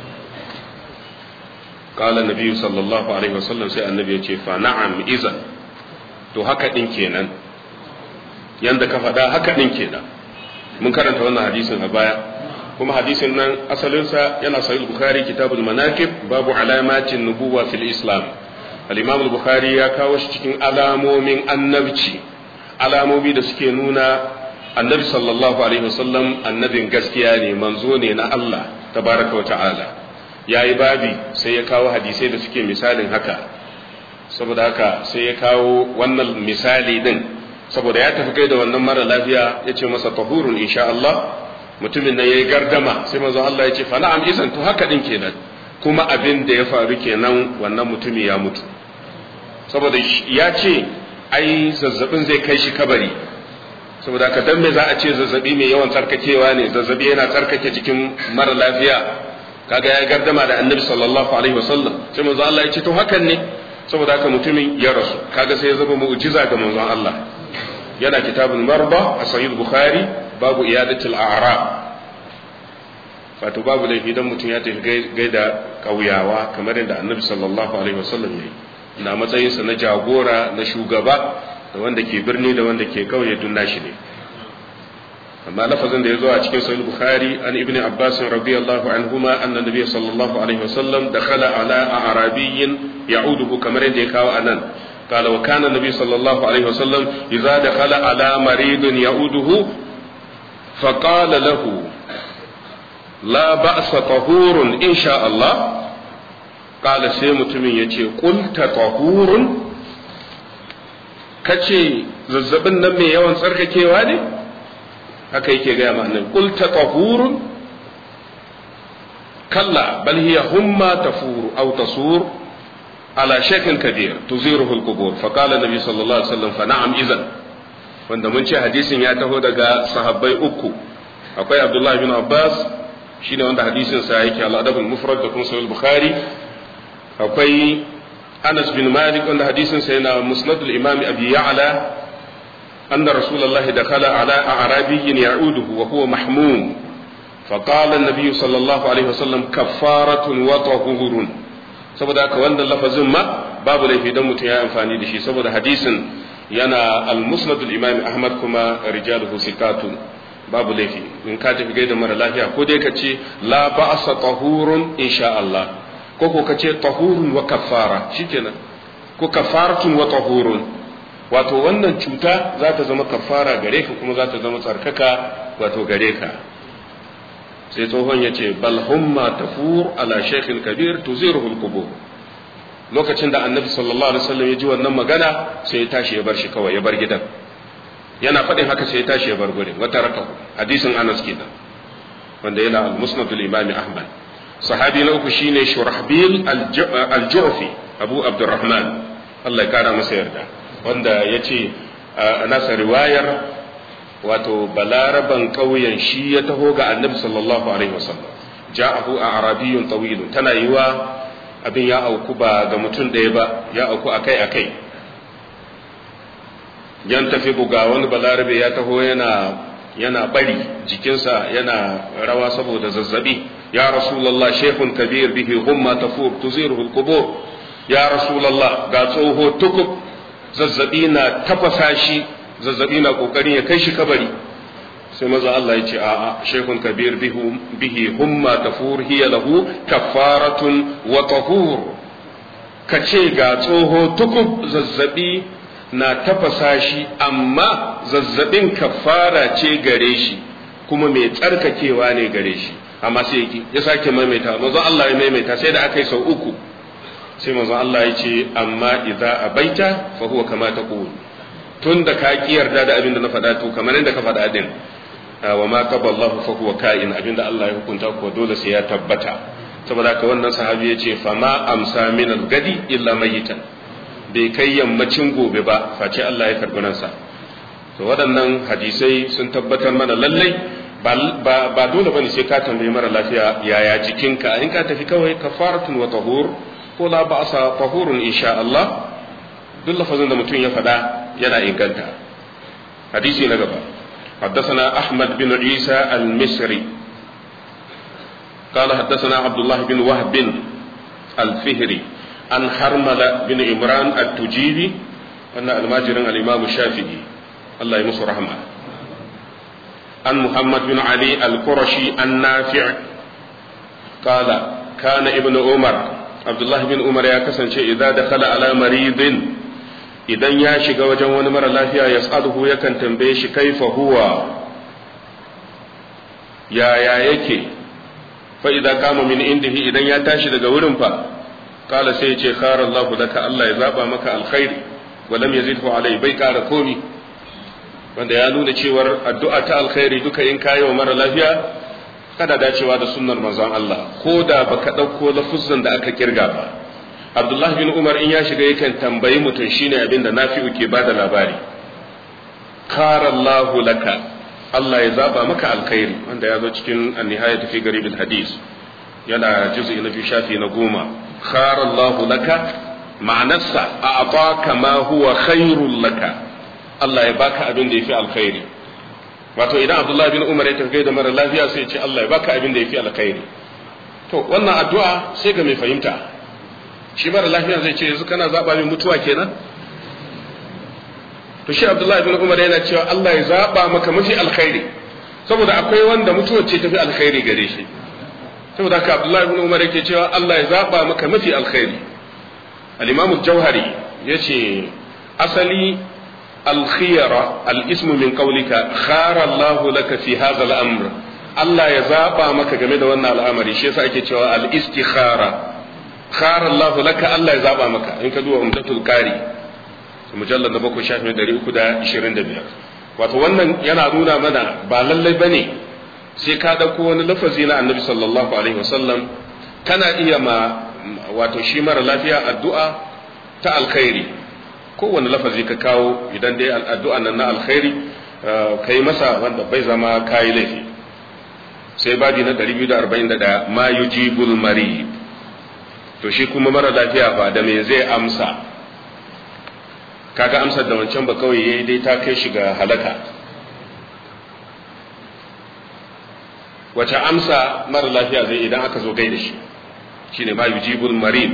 qala nabi sallallahu alaihi wasallam sai annabi ya ce fa na'am izan to haka din kenan yanda ka faɗa haka din kenan mun karanta wannan hadisin a baya kuma hadisin nan asalinsa yana sahih bukhari kitabul manaqib babu alamatin nubuwa fil islam al-imam al-bukhari ya kawo shi cikin alamomin annabci alamomi da suke nuna annabi sallallahu alaihi wasallam annabin gaskiya ne manzo ne na Allah tabaraka wa ta'ala yayi babi sai ya kawo hadisai da suke misalin haka saboda haka sai ya kawo wannan misali din saboda ya tafi kai da wannan mara lafiya ya ce masa tahurun insha Allah mutumin nan yayi gardama sai manzo Allah ya ce fa na'am izan to haka din kenan kuma abin da ya faru kenan wannan mutumi ya mutu saboda ya ce ai zazzabin zai kai shi kabari saboda ka dan me za a ce zazzabi mai yawan tsarkakewa ne zazzabi yana tsarkake jikin mara lafiya kaga ya gardama da annabi sallallahu alaihi wasallam sai manzo Allah ya ce to hakan ne saboda haka mutumin ya rasu kaga sai ya zama mu'jiza ga manzon Allah yana kitabul marba a sahih bukhari babu iyadatul a'rab wato babu laifi dan mutum ya tafi gaida kauyawa kamar yadda annabi sallallahu alaihi wasallam yayi na matsayinsa na jagora na shugaba da wanda ke birni da wanda ke kauye dun nashi ne amma lafazin da ya zo a cikin sahih bukhari an ibnu abbas radiyallahu anhuma anna nabiy sallallahu alaihi wasallam dakhala ala arabiyyin ya'uduhu kamar yadda ya kawo anan قال وكان النبي صلى الله عليه وسلم إذا دخل على مريض يعوده فقال له لا بأس طهور إن شاء الله قال سيمت من يتي قلت طهور kace zazzabin nan mai yawan tsarkakewa ne haka yake gaya ma annabi qul tatahurun kalla bal hiya humma tafuru aw tasur ala shakin kabir tuziruhu al-qubur fa qala nabi sallallahu alaihi wasallam fa na'am idan wanda mun ce hadisin ya taho daga sahabbai uku akwai abdullahi bin abbas shine wanda hadisin sa yake al-adab al-mufrad da kuma sahih bukhari akwai anas bin malik wanda hadisin sa yana musnad al-imam abi ya'la anna rasulullahi dakhala ala a'rabiyyin ya'uduhu wa huwa mahmum فقال النبي صلى الله عليه وسلم كفارة وطهور saboda haka wannan lafazin ma babu laifi dan mutum ya amfani da shi saboda hadisin yana al-musnad al-imam ahmad kuma rijaluhu sikatun babu laifi in ka tafi gaida mara lafiya ko dai ka ce la ba'sa tahurun insha Allah ko ko ka ce tahurun wa kaffara shikenan ko kafaratun wa tahurun wato wannan cuta za ta zama kafara gare ka kuma za ta zama tsarkaka wato gare ka sai tsohon ya ce bal humma tafur ala shaykhin kabir tuziruhu al-qubur lokacin da annabi sallallahu alaihi wasallam ya ji wannan magana sai ya tashi ya bar shi kawai ya bar gidan yana faɗin haka sai ya tashi ya bar gurin wata raka hadisin Anas kenan wanda yana al-musnad al-imam Ahmad sahabi na uku shine Shurahbil al-Ju'fi Abu Abdurrahman Allah ya kara masa yarda wanda yace a nasa riwayar wato balaraban ƙauyen shi ya taho ga annabi sallallahu alaihi wasallam ja'ahu a arabiyyun tawilun tana yiwa abin ya auku ba ga mutum ɗaya ba ya auku akai akai yan tafi buga wani balarabe ya taho yana yana bari jikinsa yana rawa saboda zazzabi ya rasulullah shehun kabir bihi humma tafur tuziruhu alqubur ya rasulullah ga tsoho tukub zazzabi na tafasa shi zazzabi na kokarin ya kai shi kabari sai maza Allah ya ce a'a shaykhun kabir bihi humma tafur hiya lahu kafaratun wa tahur kace ga tsoho tukub zazzabi na tafasa shi amma zazzabin kafara ce gare shi kuma mai tsarkakewa ne gare shi amma sai yake ya sake maimaita manzo Allah ya maimaita sai da aka yi sau uku sai manzo Allah ya ce amma idza abaita fa huwa kama taqul tun da ka ki yarda da abin da na faɗa to kamar yadda ka faɗa din wa ma qaba Allah fa huwa ka'in abin da Allah ya hukunta ko dole sai ya tabbata saboda haka wannan sahabi ya ce fa ma amsa min al-gadi illa mayitan bai kai yammacin gobe ba face Allah ya karbi ransa to waɗannan hadisai sun tabbatar mana lallai ba dole bane sai ka tambayi mara lafiya yaya jikinka in ka tafi kawai kafaratun wa tahur ko la ba'sa tahurun insha Allah duk lafazin da mutum ya faɗa yana inganta hadisi na gaba حدثنا أحمد بن عيسى المصري قال حدثنا عبد الله بن وهب الفهري عن حرملة بن عمران التجيبي أن الماجر الإمام الشافعي الله يمس رحمه عن محمد بن علي القرشي النافع قال كان ابن عمر عبد الله بن عمر يا كسن إذا دخل على مريض idan ya shiga wajen wani mara lafiya ya tsaduhu yakan tambaye shi kaifa huwa yaya yake fa idan kama min indihi idan ya tashi daga wurin fa kala sai ya ce khara Allah laka Allah ya zaba maka alkhairi wa lam yazidhu alai bai kara komi wanda ya nuna cewar addu'a ta alkhairi duka in kayi wa mara lafiya kada dacewa da sunnar manzon Allah ko da baka dauko lafuzzan da aka kirga ba Abdullah bin Umar in ya shiga yakan tambayi mutum shine abin da Nafi'u ke bada labari karallahu laka Allah ya zaba maka alkhairi wanda ya zo cikin an-nihayat fi garib hadis yana juz'i na biyu shafi na goma karallahu laka ma'anarsa a'taka ma huwa khairul laka Allah ya baka abin da yafi alkhairi wato idan Abdullah bin Umar ya tafi da mara lafiya sai ya ce Allah ya baka abin da yafi alkhairi to wannan addu'a sai ga mai fahimta shi mara lafiya zai ce yanzu kana zaɓa min mutuwa kenan to shi abdullahi bin umar yana cewa Allah ya zaba maka mafi alkhairi saboda akwai wanda mutuwar ce tafi alkhairi gare shi saboda haka abdullahi bin umar yake cewa Allah ya zaba maka mafi alkhairi al-imam al-jauhari yace asali al-khiyara al-ismu min qawlika khara Allah laka fi hadha al-amr Allah ya zaba maka game da wannan al'amari shi yasa ake cewa al-istikhara khara Allah laka Allah ya zaba maka in ka duba umdatul qari mujallad na bakwai shafi ɗari uku da ishirin da biyar wato wannan yana nuna mana ba lallai bane sai ka ɗauko wani lafazi na annabi sallallahu alaihi wasallam kana iya ma wato shi mara lafiya addu'a ta alkhairi kowane lafazi ka kawo idan dai addu'a nan na alkhairi ka yi masa wanda bai zama kayi laifi sai babi na 241 ma yujibul marid to shi kuma mara lafiya ba da me zai amsa kaga amsar da wancan ba kawai yayi dai ta kai shi ga halaka wace amsa mara lafiya zai idan aka zo gaida shi shine ma yujibul marid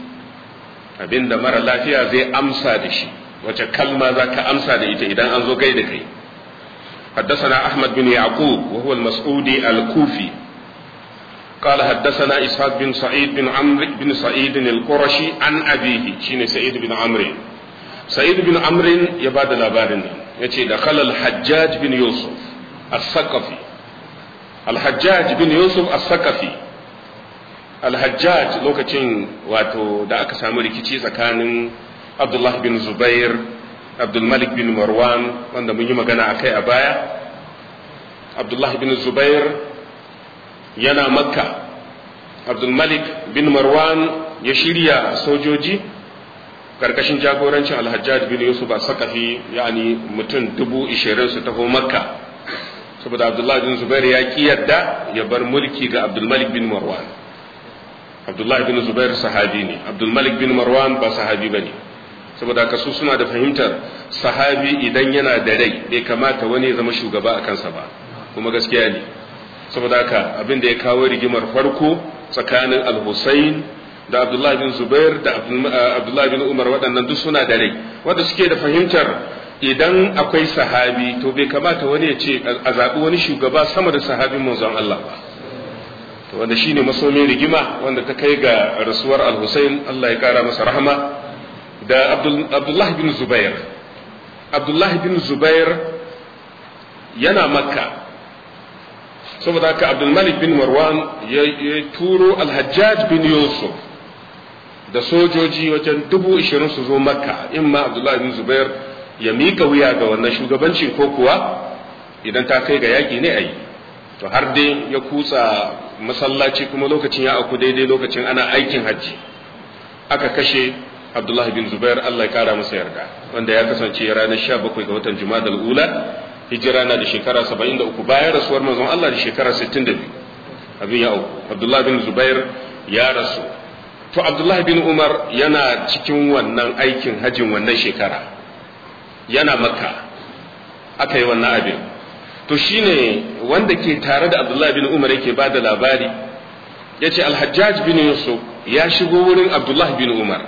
abinda mara lafiya zai amsa da shi wace kalma za ka amsa da ita idan an zo gaida kai حدثنا أحمد بن يعقوب وهو المسعودي الكوفي قال حدثنا إسحاق بن سعيد بن عمرو بن سعيد القرشي عن أبيه شين سعيد بن عمرو سعيد بن عمرو يباد الأبارن يتي دخل الحجاج بن يوسف الثقفي الحجاج بن يوسف الثقفي الحجاج لوكacin wato da aka samu rikici tsakanin Abdullah bin Zubair Abdulmalik bin Marwan wanda mun yi magana a kai a baya Abdullah bin Zubair yana makka Abdulmalik bin Marwan ya shirya sojoji karkashin jagorancin alhajjaj bin Yusuf a sakafi yani mutum dubu ishirin su taho makka saboda Abdullah bin Zubair ya ki yadda ya bar mulki ga Abdulmalik bin Marwan Abdullah bin Zubair sahabi ne Abdulmalik bin Marwan ba sahabi ba ne saboda haka su suna da fahimtar sahabi idan yana da rai bai kamata wani ya zama shugaba a kansa ba kuma gaskiya ne saboda haka abin da ya kawo rigimar farko tsakanin al-Husayn da Abdullah bin Zubair da Abdullah bin Umar waɗannan duk suna da rai wanda suke da fahimtar idan akwai sahabi to bai kamata wani ya ce a zaɓi wani shugaba sama da sahabin manzon Allah ba to wanda shine masomin rigima wanda ta kai ga rasuwar al-Husayn Allah ya kara masa rahama da Abdullah bin Zubair Abdullah bin Zubair yana makka saboda haka Abdulmalik bin Marwan ya turo Al-Hajjaj bin Yusuf da sojoji wajen dubu ishirin su zo makka in ma Abdullah bin Zubair ya mika wuya ga wannan shugabancin ko kuwa idan ta kai ga yaƙi ne a yi to har dai ya kutsa masallaci kuma lokacin ya auku daidai lokacin ana aikin hajji aka kashe Abdullah bin Zubair Allah ya kara masa yarda wanda ya kasance ranar 17 ga watan Jumadal Ula hijira na da shekara 73 bayan rasuwar manzon Allah da shekara 62 abin ya auku Abdullah bin Zubair ya rasu to Abdullah bin Umar yana cikin wannan aikin hajjin wannan shekara yana Makka aka yi wannan abin to shine wanda ke tare da Abdullah bin Umar yake ba da labari yace Al-Hajjaj bin Yusuf ya shigo wurin Abdullah bin Umar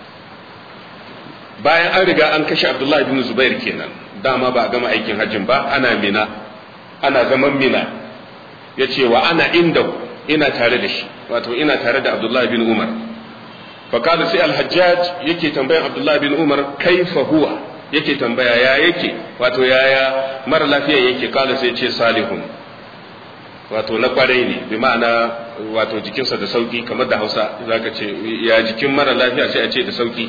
bayan an riga an kashe abdullahi bin zubair kenan dama ba a gama aikin hajjin ba ana mina ana zaman mina ya ce wa ana inda ina tare da shi wato ina tare da abdullahi bin umar fakada sai alhajjaj yake tambayan abdullahi bin umar kaifa huwa yake tambaya ya yake wato yaya mara lafiya yake kala sai ce salihun wato na kwarai ne bi ma'ana wato jikinsa da sauki kamar da hausa zaka ce ya jikin mara lafiya sai a ce da sauki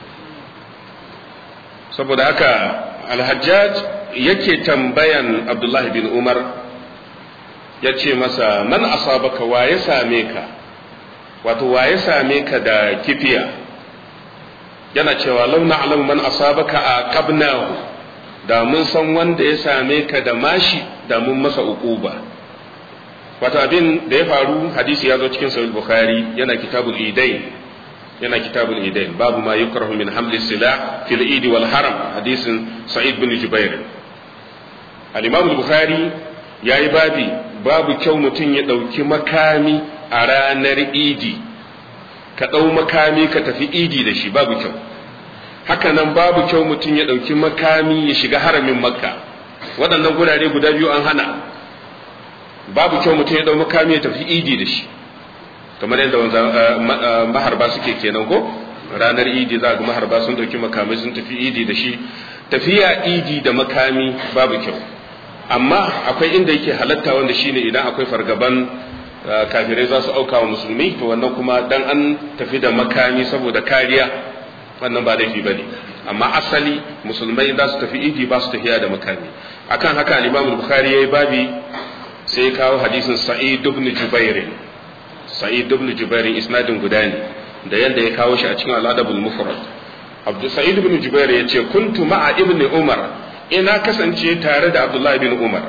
saboda haka alhajjaj yake tambayan abdullahi bin umar ya ce masa man asabaka wa ya same ka wato wa ya same ka da kifiya yana cewa launa alam man asabaka a qabnahu da mun san wanda ya same ka da mashi da mun masa uquba wato abin da ya faru hadisi ya zo cikin sahih bukhari yana kitabul idain yana kitabul idain babu ma yukrahu min hamli silah fil idi wal haram hadisin sa'id bin jubair al-imam al-bukhari yayi babi babu kyau mutum ya dauki makami a ranar idi ka dau makami ka tafi idi da shi babu kyau haka nan babu kyau mutum ya ɗauki makami ya shiga haramin makka waɗannan gurare guda biyu an hana babu kyau mutum ya ɗau makami ya tafi idi da shi kamar yadda maharba suke kenan ko ranar idi za ga maharba sun ɗauki makamai sun tafi idi da shi tafiya idi da makami babu kyau amma akwai inda yake halatta wanda shine idan akwai fargaban kafirai za su auka wa musulmi to wannan kuma dan an tafi da makami saboda kariya wannan ba laifi bane amma asali musulmai za su tafi idi ba su tafiya da makami akan haka al-Imam Bukhari yayi babi sai kawo hadisin Sa'id ibn Jubair Sa'id ibn Jubair isnadin guda ne da yanda ya kawo shi a cikin al-Adabul Mufrad Abdul Sa'id ibn Jubair yace kuntu ma'a ibn Umar ina kasance tare da Abdullah ibn Umar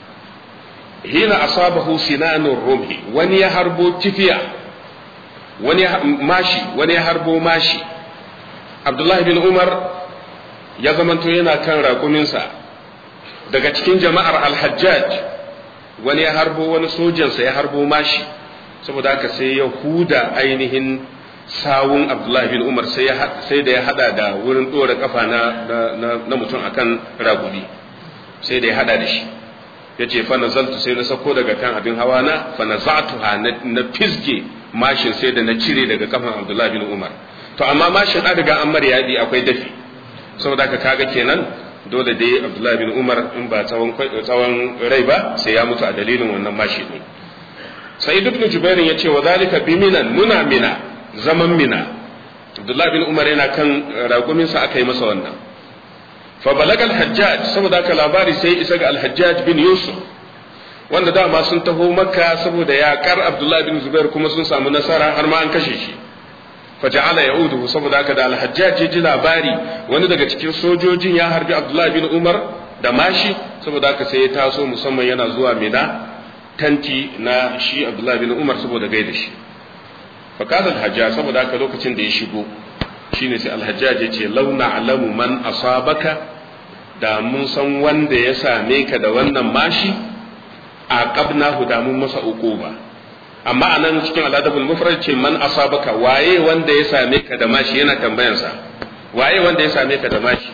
hina asabahu sinanur rumhi wani ya harbo kifiya wani mashi wani ya harbo mashi Abdullah ibn Umar ya zamanto yana kan raƙuminsa daga cikin jama'ar al-Hajjaj wani ya harbo wani sojansa ya harbo mashi saboda haka sai ya huda ainihin sawun abdullahi bin umar sai da ya hada da wurin dora kafa na, na, mutum akan ragudi sai da ya hada da shi ya ce fa nazaltu sai na sako daga kan abin hawa na fa nazatuha na fisge mashin sai da na cire daga kafan abdullahi bin umar to amma mashin an riga an yadi akwai dafi saboda haka kaga kenan dole dai abdullahi bin umar in ba tsawon tsawon rai ba sai ya mutu a dalilin wannan mashi ne sai ibn jubairin ya ce wa zalika bi minan muna mina zaman mina abdullahi bin umar yana kan raƙuminsa aka yi masa wannan fa balaga al-hajjaj saboda haka labari sai isa ga al-hajjaj bin yusuf wanda dama sun taho makka saboda yaƙar abdullahi bin zubair kuma sun samu nasara har ma an kashe shi fa ja'ala ya'udu saboda haka da al-hajjaj ya ji labari wani daga cikin sojojin ya harbi abdullahi bin umar da mashi saboda haka sai ya taso musamman yana zuwa mina tanti na shi abdullahi bin umar saboda gaida shi fakadar hajja saboda haka lokacin da ya shigo shine sai alhajjaj ya ce launa alamu man asabaka da mun san wanda ya same ka da wannan mashi a qabnahu da mun masa uquba amma anan cikin aladabul mufrad ce man asabaka waye wanda ya same ka da mashi yana tambayansa waye wanda ya same ka da mashi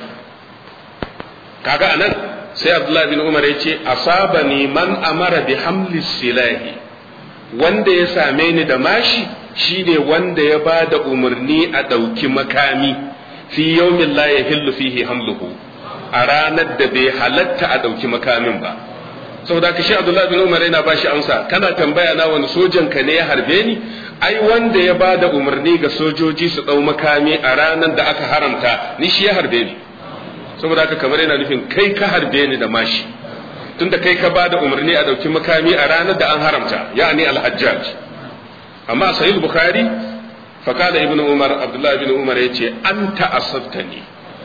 kaga anan sai abdullahi bin umar ya ce asabani man amara bi hamli silahi wanda ya same ni da mashi shine wanda ya ba da umarni a ɗauki makami fi yawmin la yahillu fihi hamluhu a ranar da bai halatta a ɗauki makamin ba saboda ka shi abdullahi bin umar yana bashi amsa kana tambaya na wani sojan ka ne ya harbe ni ai wanda ya ba da umarni ga sojoji su ɗau makami a ranar da aka haramta ni shi ya harbe ni saboda haka kamar yana nufin kai ka harbe ni da mashi tunda kai ka bada umarni a dauki makami a ranar da an haramta ya'ani al-hajjaj amma sahih bukhari fa kada ibnu umar abdullah ibn umar yace anta asabtani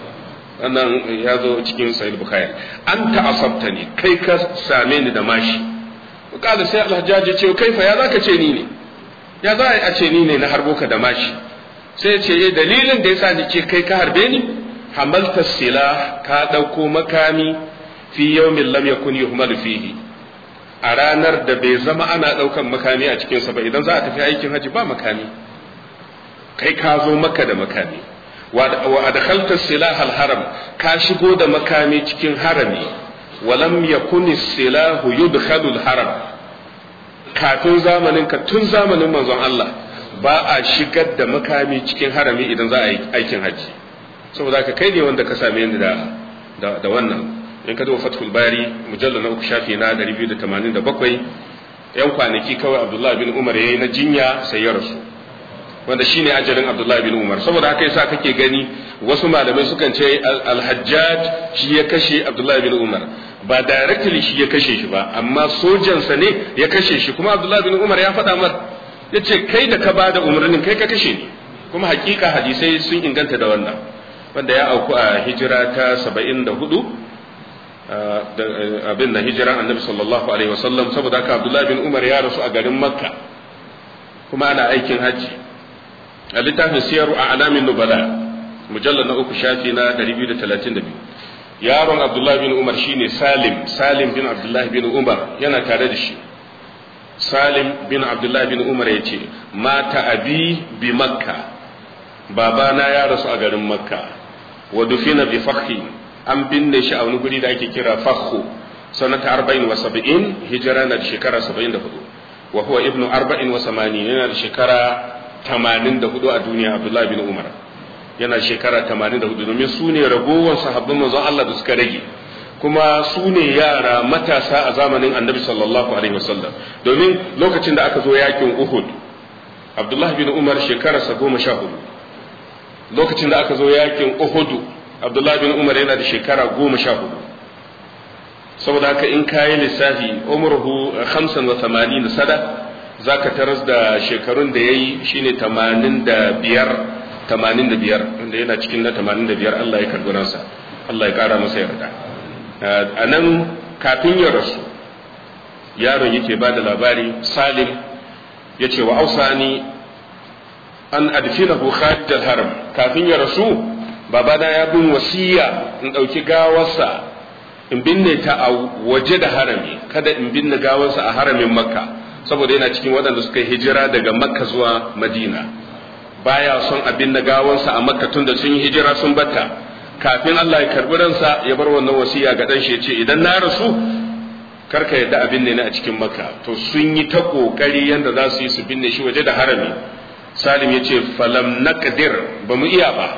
wannan ya zo cikin sahih bukhari anta asabtani kai ka same ni da mashi kada sai al-hajjaj ya ce kai fa ya zaka ce ni ne ya za a ce ni ne na harbo ka da mashi sai ya ce dalilin da yasa ni ce kai ka harbe ni hamalta sila ka ɗauko makami fi yawmin lam yakun yuhmalu fihi a ranar da bai zama ana ɗaukan makami a cikinsa ba idan za a tafi aikin haji ba makami kai ka zo maka da makami wa adkhalta silah haram ka shigo da makami cikin harami wa lam yakun silahu yudkhalu haram kafin zamanin ka tun zamanin manzon Allah ba a shigar da makami cikin harami idan za a yi aikin haji saboda ka kai ne wanda ka same ni da da wannan in ka zo fathul bari mujallal na uku shafi na 287 yan kwanaki kawai abdullahi bin umar yayi na jinya sai ya rasu wanda shine ajalin abdullahi bin umar saboda haka yasa kake gani wasu malamai sukan ce al-hajjaj shi ya kashe abdullahi bin umar ba directly shi ya kashe shi ba amma sojansa ne ya kashe shi kuma abdullahi bin umar ya faɗa mar yace kai da ka bada umarnin kai ka kashe ni kuma hakika hadisai sun inganta da wannan wanda ya auku a hijira ta saba'in da hudu abin da hijiran annabi sallallahu alaihi wasallam saboda haka abdullahi bin umar ya rasu a garin makka kuma ana aikin hajji a littafin siyaru a alamin nubala mujallar na uku shafi na 232 yaron abdullahi bin umar shine salim salim bin abdullahi bin umar yana tare da shi salim bin abdullahi bin umar ya ce mata abi bi makka babana ya rasu a garin makka wa dufina bi fakhi an binne shi a wani guri da ake kira fakhu sanata 40 hijira na da shekara 74 wa huwa ibnu 40 yana da shekara 84 a duniya abdullahi bin umar yana da shekara 84 domin su ne ragowar sahabban manzon Allah da suka rage kuma su ne yara matasa a zamanin annabi sallallahu alaihi wasallam domin lokacin da aka zo yakin uhud abdullahi bin umar shekararsa goma sha hudu lokacin da aka zo yakin uhudu abdullahi bin umar yana da shekara goma sha hudu saboda haka in kayi lissafi umruhu hamsin wa tamanin sada za ka taras da shekarun da ya yi shine tamanin da biyar tamanin da biyar wanda yana cikin na tamanin da biyar Allah ya karbi ransa Allah ya kara masa yarda a nan kafin ya rasu yaron yake ba da labari salim ya ce wa ausani an adfinahu kharij al-haram kafin ya rasu babana ya bin wasiya in ɗauki gawarsa in binne ta a waje da harami kada in binne gawarsa a haramin makka saboda yana cikin waɗanda suka hijira daga makka zuwa madina baya son a binne gawarsa a makka tun da sun yi hijira sun batta kafin Allah ya karbi ransa ya bar wannan wasiya ga dan shi ya ce idan na rasu karka yadda a binne ni a cikin makka to sun yi ta kokari yanda za su yi su binne shi waje da harami salim ya ce falam naqdir ba mu iya ba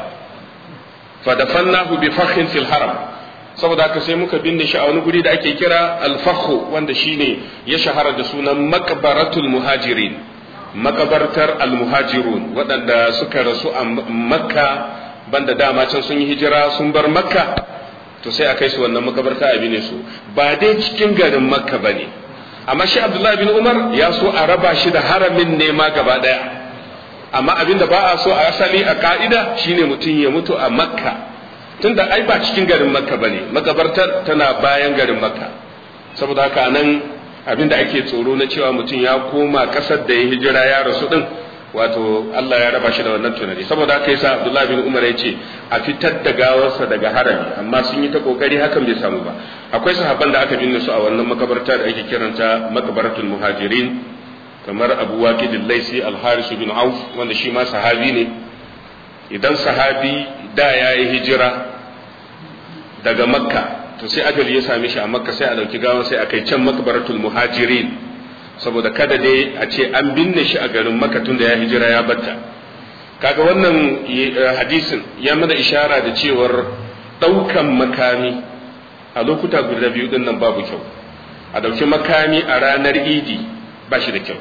fa dafannahu bi fakhin fil haram saboda haka sai muka binne shi a wani guri da ake kira al-fakhu wanda shine ya shahara da sunan maqbaratul muhajirin makabartar al-muhajirun waɗanda suka rasu a makka banda dama can sun yi hijira sun bar makka to sai a kai su wannan makabarta a bine su ba dai cikin garin makka ba ne amma shi abdullahi bin umar ya so a raba shi da haramin nema gaba daya amma abin da ba a so a asali a ka'ida shine mutum ya mutu a makka tunda ai ba cikin garin makka ba ne makabartar tana bayan garin makka saboda haka nan abin da ake tsoro na cewa mutum ya koma kasar da ya hijira ya rasu din wato Allah ya raba shi da wannan tunani saboda haka yasa Abdullah bin Umar ya ce a fitar da gawarsa daga harami amma sun yi ta kokari hakan bai samu ba akwai sahabban da aka binne su a wannan makabarta da ake kiranta makabaratul muhajirin kamar Abu Waqid al-Laisi al-Haris bin Auf wanda shi ma sahabi ne idan sahabi da yayi hijira daga Makka to sai ajali ya same shi a Makka sai a dauki gawar sai a kai can makabaratul muhajirin saboda kada dai a ce an binne shi a garin maka tun da ya hijira ya batta kaga wannan hadisin ya mana ishara da cewar ɗaukan makami a lokuta guda biyu din nan babu kyau a ɗauki makami a ranar idi ba shi da kyau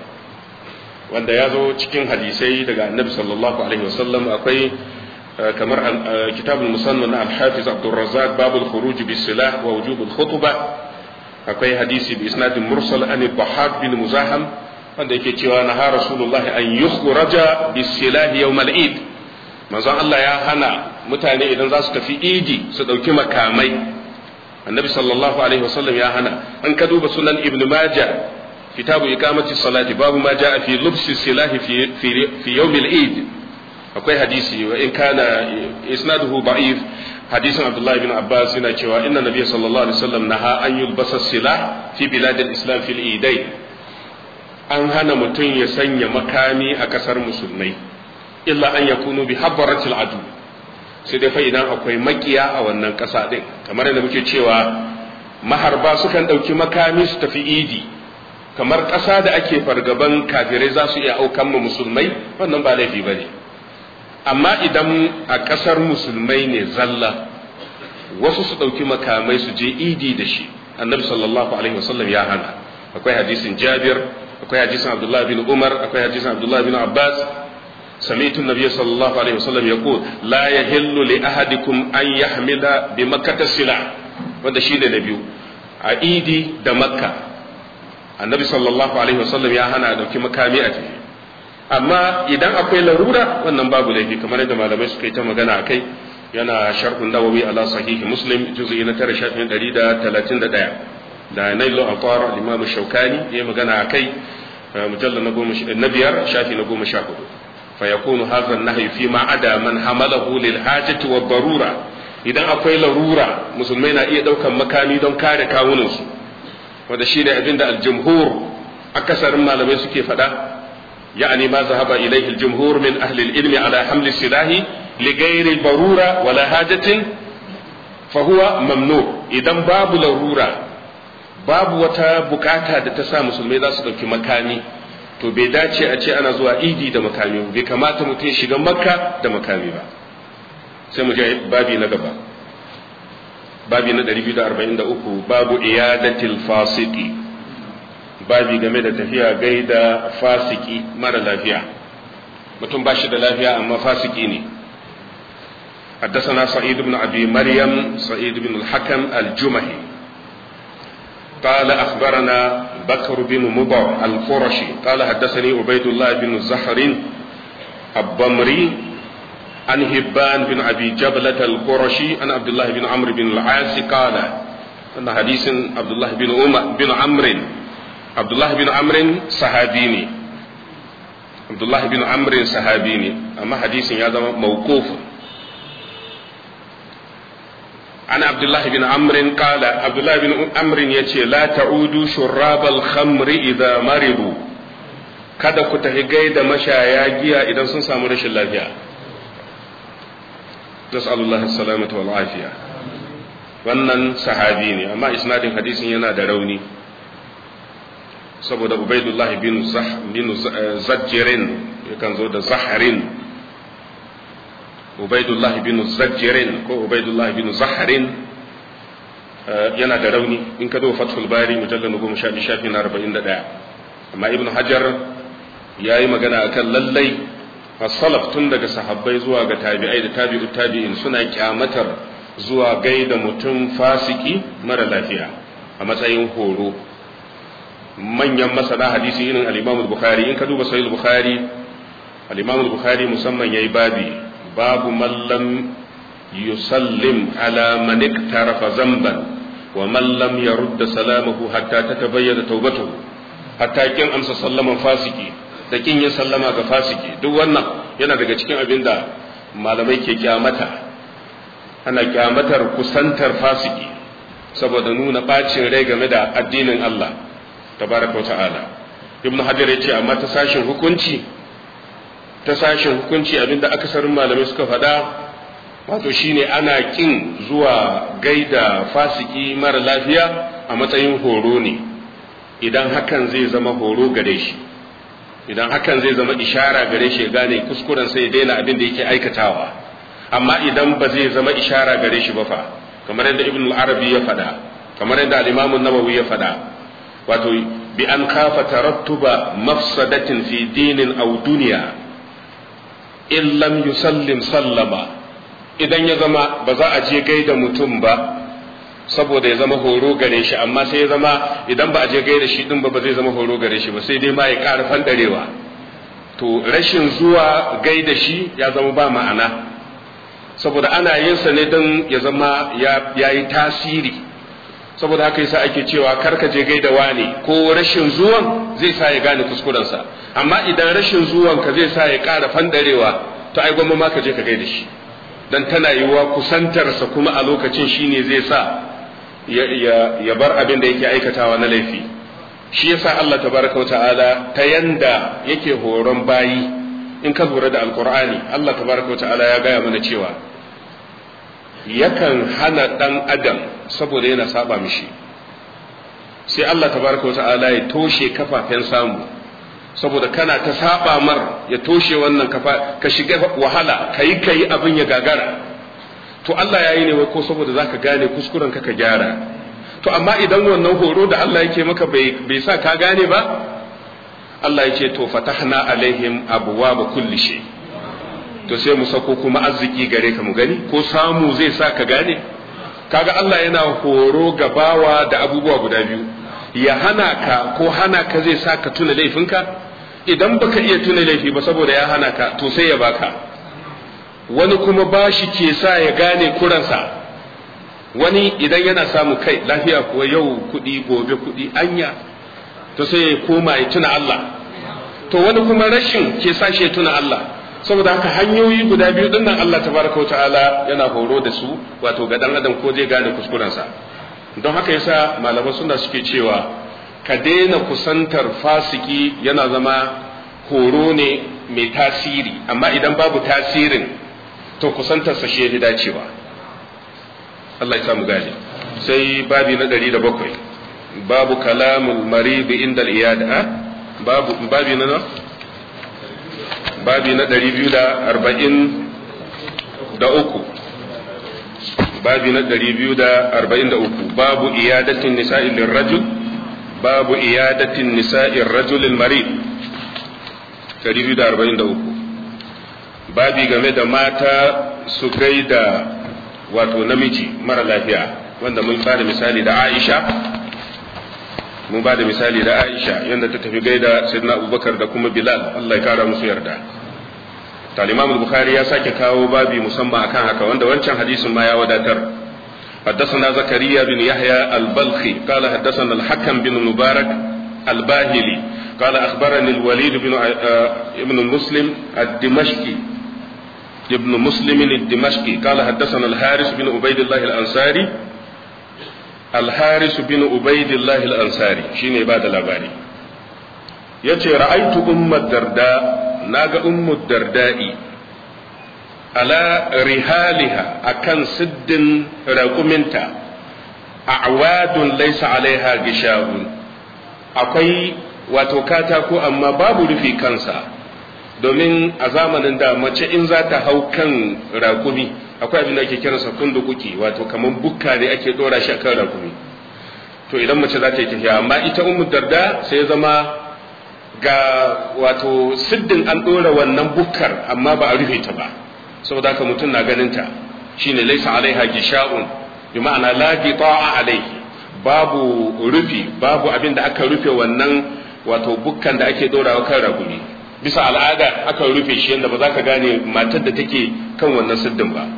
wanda ya zo cikin hadisai daga annabi sallallahu alaihi wasallam akwai kamar kitabul musamman na al-hafiz abdurrazzaq babul khuruj bis silah wa wujubul khutbah akwai hadisi bi isnadin mursal an bahad bin muzaham wanda yake cewa na ha rasulullahi an yukhraja bis silahi yawm al eid manzon Allah ya hana mutane idan za su tafi idi su dauki makamai annabi sallallahu alaihi wasallam ya hana an ka duba sunan ibnu majah kitabu iqamati salati babu ma jaa fi lubsi silahi fi fi yawm al eid akwai hadisi wa in kana isnaduhu da'if hadisin abdullahi bin abbas yana cewa inna nabiyya sallallahu alaihi wasallam naha an yulbasa silah fi biladil islam fil idai an hana mutum ya sanya makami a kasar musulmai illa an yakunu bi habbaratil adu sai dai fa idan akwai makiya a wannan kasa din kamar yadda muke cewa maharba sukan dauki makami su tafi idi kamar kasa da ake fargaban kafirai za su iya aukan mu musulmai wannan ba laifi bane amma idan a ƙasar musulmai ne zalla wasu su ɗauki makamai su je idi da shi annabi sallallahu alaihi wasallam ya hana akwai hadisin jabir akwai hadisin abdullahi bin umar akwai hadisin abdullahi bin abbas سمعت النبي صلى الله عليه وسلم يقول لا يحل لأحدكم أن يحمل بمكة السلع wanda shi ne na biyu a idi da makka annabi sallallahu alaihi wasallam ya hana dauki makami a tafi amma idan akwai larura wannan babu laifi kamar yadda malamai suka yi ta magana a kai yana sharhun nawawi ala sahihi muslim juz'i na tara shafin ɗari da talatin da ɗaya da nailu aqar al-imam shaukani ya magana a kai mujallal na goma na biyar shafi na goma sha hudu fa yakunu hadha an-nahyu fi ma ada man hamalahu lil hajati wa darura idan akwai larura musulmai na iya daukan makami don kare kawunansu wanda shi ne abinda al-jumhur akasarin malamai suke faɗa يعني ما ذهب إليه الجمهور من أهل العلم على حمل السلاح li ghairi barura wala hajatin fa huwa mamnu idan babu larura babu wata bukata da ta sa musulmai za su dauki makami to bai dace a ce ana zuwa idi da makami bai kamata mutum ya shiga makka da makami ba sai mu je babi na gaba babi na 243 babu iyadatil fasiki babi game da tafiya gaida fasiki mara lafiya mutum ba shi da lafiya amma fasiki ne حدثنا سعيد بن أبي مريم سعيد بن الحكم الجمهي قال أخبرنا بكر بن مضر القرشي قال حدثني عبيد الله بن زهر الضمري عن هبان بن أبي جبلة القرشي عن عبد الله بن عمرو بن العاص قال أن حديث عبد الله بن عمر بن عمرو عبد الله بن عمرو صحابيني عبد الله بن عمرو صحابيني أما حديث هذا موقوف عن عبد الله بن عمرو قال عبد الله بن عمرو يتي لا تعودوا شراب الخمر إذا مرضوا kada ku tafi gaida mashaya giya idan sun samu rashin lafiya nas'alullahi salamata wal afiya wannan sahabi ne amma isnadin hadisin yana da rauni saboda ubaidullahi bin zah bin zajjirin yakan zo da zaharin ubaidullahi bin zajjirin ko ubaidullahi bin zaharin yana da rauni in ka zo fathul bari mujallal goma sha biyu shafi na arba'in da ɗaya amma ibn hajar ya yi magana akan lallai salaf tun daga sahabbai zuwa ga tabi'ai da tabi'u tabi'in suna kyamatar zuwa gaida mutum fasiki mara lafiya a matsayin horo manyan masana hadisi irin al-Imam bukhari in ka duba sahih bukhari al-Imam bukhari musamman yayi babi babu man lam yusallim ala man iktarafa zamban wa man lam yarudda salamahu hatta tatabayyana tawbatuhu hatta kin amsa sallaman fasiki da kin yin sallama ga fasiki duk wannan yana daga cikin abin da malamai ke kyamata ana kyamatar kusantar fasiki saboda nuna bacin rai game da addinin Allah tabaraka wa ta'ala ibn hajar ya ce amma ta sashin hukunci ta sashin hukunci abinda akasarin malamai suka faɗa wato shine ana kin zuwa gaida fasiki mara lafiya a matsayin horo ne idan hakan zai zama horo gare shi idan hakan zai zama ishara gare shi ya gane kuskuren sai ya daina abin da yake aikatawa amma idan ba zai zama ishara gare shi ba fa kamar yadda ibn al-arabi ya faɗa kamar yadda al-imam an-nawawi ya faɗa wato bi an kafa tarattuba mafsadatin fi dinin aw dunya in lam yusallim sallama idan ya zama ba za a je gaida mutum ba saboda ya zama horo gare shi amma sai ya zama idan ba a je gaida shi din ba ba zai zama horo gare shi ba sai dai ma ya ƙara fandarewa to rashin zuwa gaida shi ya zama ba ma'ana saboda ana yin sa ne don ya zama ya yi tasiri saboda haka yasa ake cewa karka je gaida wani ko rashin zuwan zai sa ya gane kuskurensa amma idan rashin zuwan ka zai sa ya ƙara fandarewa to ai gwamma ma ka je ka gaida shi dan tana yiwuwa kusantarsa kuma a lokacin shine zai sa ya bar abin da yake aikatawa na laifi shi yasa Allah tabaraka wa ta'ala ta yanda yake horon bayi in ka lura da alqur'ani Allah tabaraka wa ta'ala ya gaya mana cewa yakan hana dan adam saboda yana saba mishi sai Allah tabaraka wa ta'ala ya toshe kafafen samu saboda kana ta saba mar ya toshe wannan kafa ka shiga wahala kayi kayi abin ya gagara to Allah ya yi ne ko saboda zaka gane kuskuren ka ka gyara to amma idan wannan horo da Allah yake maka bai bai sa ka gane ba Allah ya ce to fatahna alaihim abwaaba kulli shay to sai mu sako kuma arziki gare ka mu gani ko samu zai sa ka gane kaga Allah yana horo gabawa da abubuwa guda biyu ya hana ka ko hana ka zai sa ka tuna laifinka idan baka iya tuna laifi ba saboda ya hana ka to sai ya baka wani kuma bashi ke sa ya gane kuransa wani idan yana samu kai lafiya kuwa yau kuɗi gobe kuɗi anya to sai ya koma ya tuna Allah to wani kuma rashin ke sa shi ya tuna Allah saboda haka hanyoyi guda biyu din nan Allah tabaraka wa ta'ala yana horo da su wato ga dan adam ko zai gane kuskurensa don haka yasa malaman suna suke cewa ka daina kusantar fasiki yana zama horo ne mai tasiri amma idan babu tasirin to kusantarsa shi ya dacewa Allah ya samu gane sai babi na ɗari da bakwai babu kalamul maridi inda iyada babu babi na babi na ɗari biyu da arba'in da uku babi na ɗari biyu da arba'in da uku babu iyadatin nisa'in rajul babu iyadatin nisa'in rajulin marid ɗari biyu da arba'in da uku babi game da mata su gaida wato namiji mara lafiya wanda mun ba da misali da Aisha mun ba da misali da Aisha yadda ta tafi gaida Sayyidina Abubakar da kuma Bilal Allah ya kara musu yarda Al-Imam Bukhari ya sake kawo babi musamman akan haka wanda wancan hadisin ma ya wadatar حدثنا زكريا بن يحيى البلخي قال حدثنا الحكم بن مبارك الباهلي قال أخبرني الوليد بن ابن المسلم الدمشقي ابن مسلم الدمشقي قال حدثنا الحارث بن عبيد الله الأنصاري الحارث بن عبيد الله الأنصاري شيني بعد الأباري yace ra'aitu ummat darda naga ummu darda'i ala rihaliha akan siddin raƙuminta a'wadun laysa alaiha gishawun akwai wato katako amma babu rufi kansa domin a zamanin da mace in za ta hau kan rakumi akwai abin da ake kiransa kundukuki wato kamar bukka ne ake dora shi akan rakumi to idan mace za ta yi tafiya amma ita ummu darda sai ya zama ga wato siddin an dora wannan bukkar amma ba a rufe ta ba saboda haka mutum na ganin ta shine laysa alaiha gisha'un bi ma'ana la gita'a alaihi babu rufi babu abin da aka rufe wannan wato bukkan da ake dorawa kan rakumi bisa al'ada aka rufe shi yadda ba za ka gane matar da take kan wannan siddin ba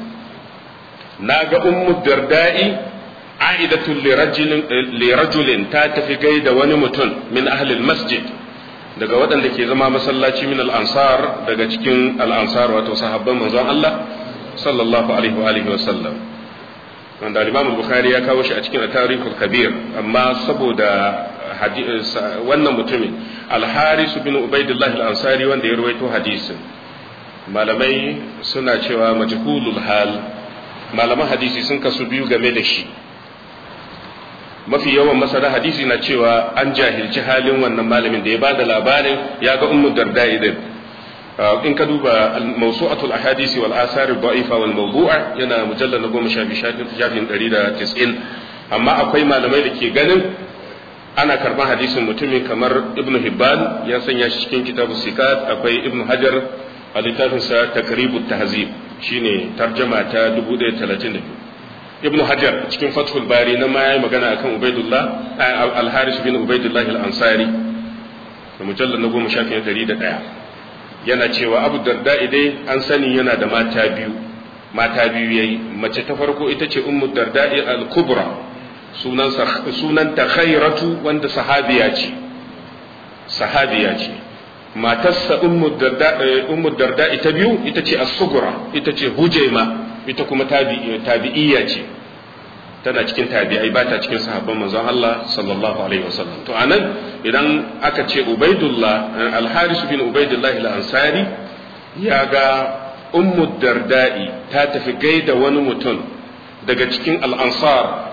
na ga ummu darda'i a'idatul lirajulin ta tafi gaida wani mutum min ahlil masjid daga waɗanda ke zama masallaci min al'ansar daga cikin al'ansar wato sahabban manzon Allah sallallahu alaihi wa alihi wa sallam wanda al-Imam Bukhari ya kawo shi a cikin Tarikhul Kabir amma saboda wannan mutumin al-Haris bin Ubaidillah al-Ansari wanda ya rawaito hadisin malamai suna cewa majhulul hal malaman hadisi sun kasu biyu game da shi mafi yawan masana hadisi na cewa an jahilci halin wannan malamin da ya ba da labarin ya ga ummu darda idan in ka duba mawsu'atul ahadisi wal asar da'ifa wal mawdu'a yana mujallal na goma sha biyu shafin ɗari da tis'in amma akwai malamai da ke ganin ana karban hadisin mutumin kamar ibnu hibban ya sanya shi cikin kitabu sikat akwai ibnu hajar a littafinsa takribu tahzib shine tarjama ta 1032 ibn hajar cikin fathul bari na ma yayi magana akan ubaidullah al-haris bin ubaidullah al-ansari da mujallal na goma shafi ɗari da ɗaya yana cewa abu darda dai an sani yana da mata biyu mata biyu yayi mace ta farko ita ce ummu darda al-kubra sunan sunan ta khairatu wanda sahabiya ce sahabiya ce matarsa ummu darda ummu darda ita biyu ita ce as-sughra ita ce hujaima ita kuma tabi'iyya ce tana cikin tabi'ai ba ta cikin sahabban manzon Allah sallallahu alaihi wasallam to anan idan aka ce Ubaidullah al-Haris bin Ubaidullah al-Ansari ya ga ummu darda'i ta tafi gaida wani mutum daga cikin al-Ansar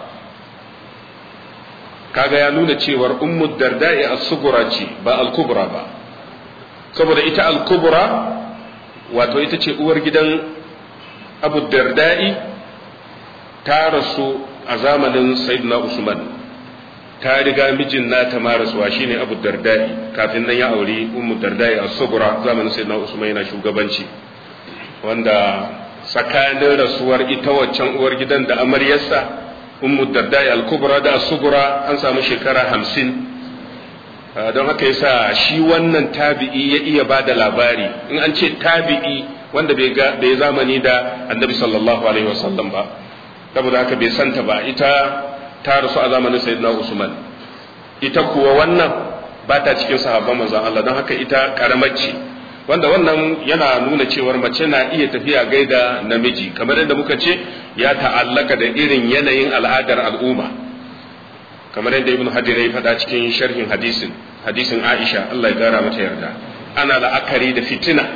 kaga ya nuna cewar ummu darda'i as-sughra ce ba al-kubra ba saboda ita al-kubra wato ita ce uwar gidan abu darda'i ta rasu a zamanin sayyidina usman ta riga mijin nata ma rasuwa shine abu darda'i kafin nan ya auri ummu darda'i a sugura zamanin sayyidina usman yana shugabanci wanda tsakanin rasuwar ita waccan uwar gidan da amaryarsa ummu darda'i al-kubra da sugura an samu shekara hamsin don haka yasa shi wannan tabi'i ya iya ba da labari in an ce tabi'i wanda bai ga bai zamani da annabi sallallahu alaihi wasallam ba saboda haka bai santa ba ita ta rasu a zamanin sayyidina usman ita kuwa wannan ba ta cikin sahabban manzon Allah don haka ita karamar ce wanda wannan yana nuna cewar mace na iya tafiya gaida namiji kamar yadda muka ce ya ta'allaka da irin yanayin al'adar al'umma kamar yadda ibn hajar ya faɗa cikin sharhin hadisin hadisin aisha Allah ya gara mata yarda ana la'akari da fitina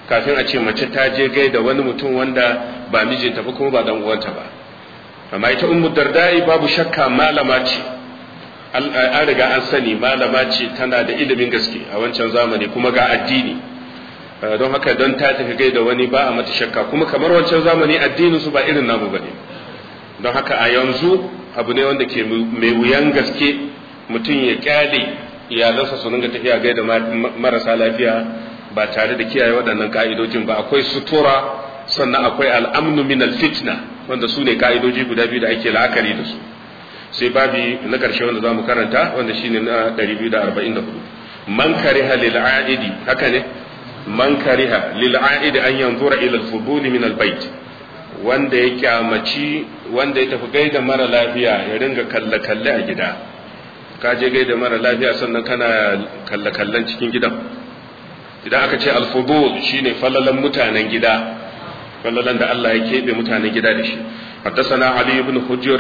kafin a ce mace ta je gaida wani mutum wanda ba mijinta ba kuma ba dan uwanta ba amma ita ummu dardai babu shakka malama ce an riga an sani malama ce tana da ilimin gaske a wancan zamani kuma ga addini don haka don ta tafi gaida wani ba a mata shakka kuma kamar wancan zamani addinin su ba irin namu bane don haka a yanzu abu ne wanda ke mai wuyan gaske mutum ya kyale iyalansa su ringa tafiya gaida marasa lafiya ba tare da kiyaye waɗannan ka'idojin ba akwai sutura sannan akwai al'amnu min fitna wanda su ne ka'idoji guda biyu da ake la'akari da su sai babi na ƙarshe wanda za mu karanta wanda shine na 244 man kariha lil aidi haka ne man kariha lil aidi an yanzura ila al fudul min al bait wanda ya kyamaci wanda ya tafi gaida mara lafiya ya ringa kalle kalle a gida ka je gaida mara lafiya sannan kana kalle kallen cikin gidan idan aka ce al fudul shine falalan mutanen gida falalan da Allah ya keɓe mutanen gida da shi حدثنا علي بن حجر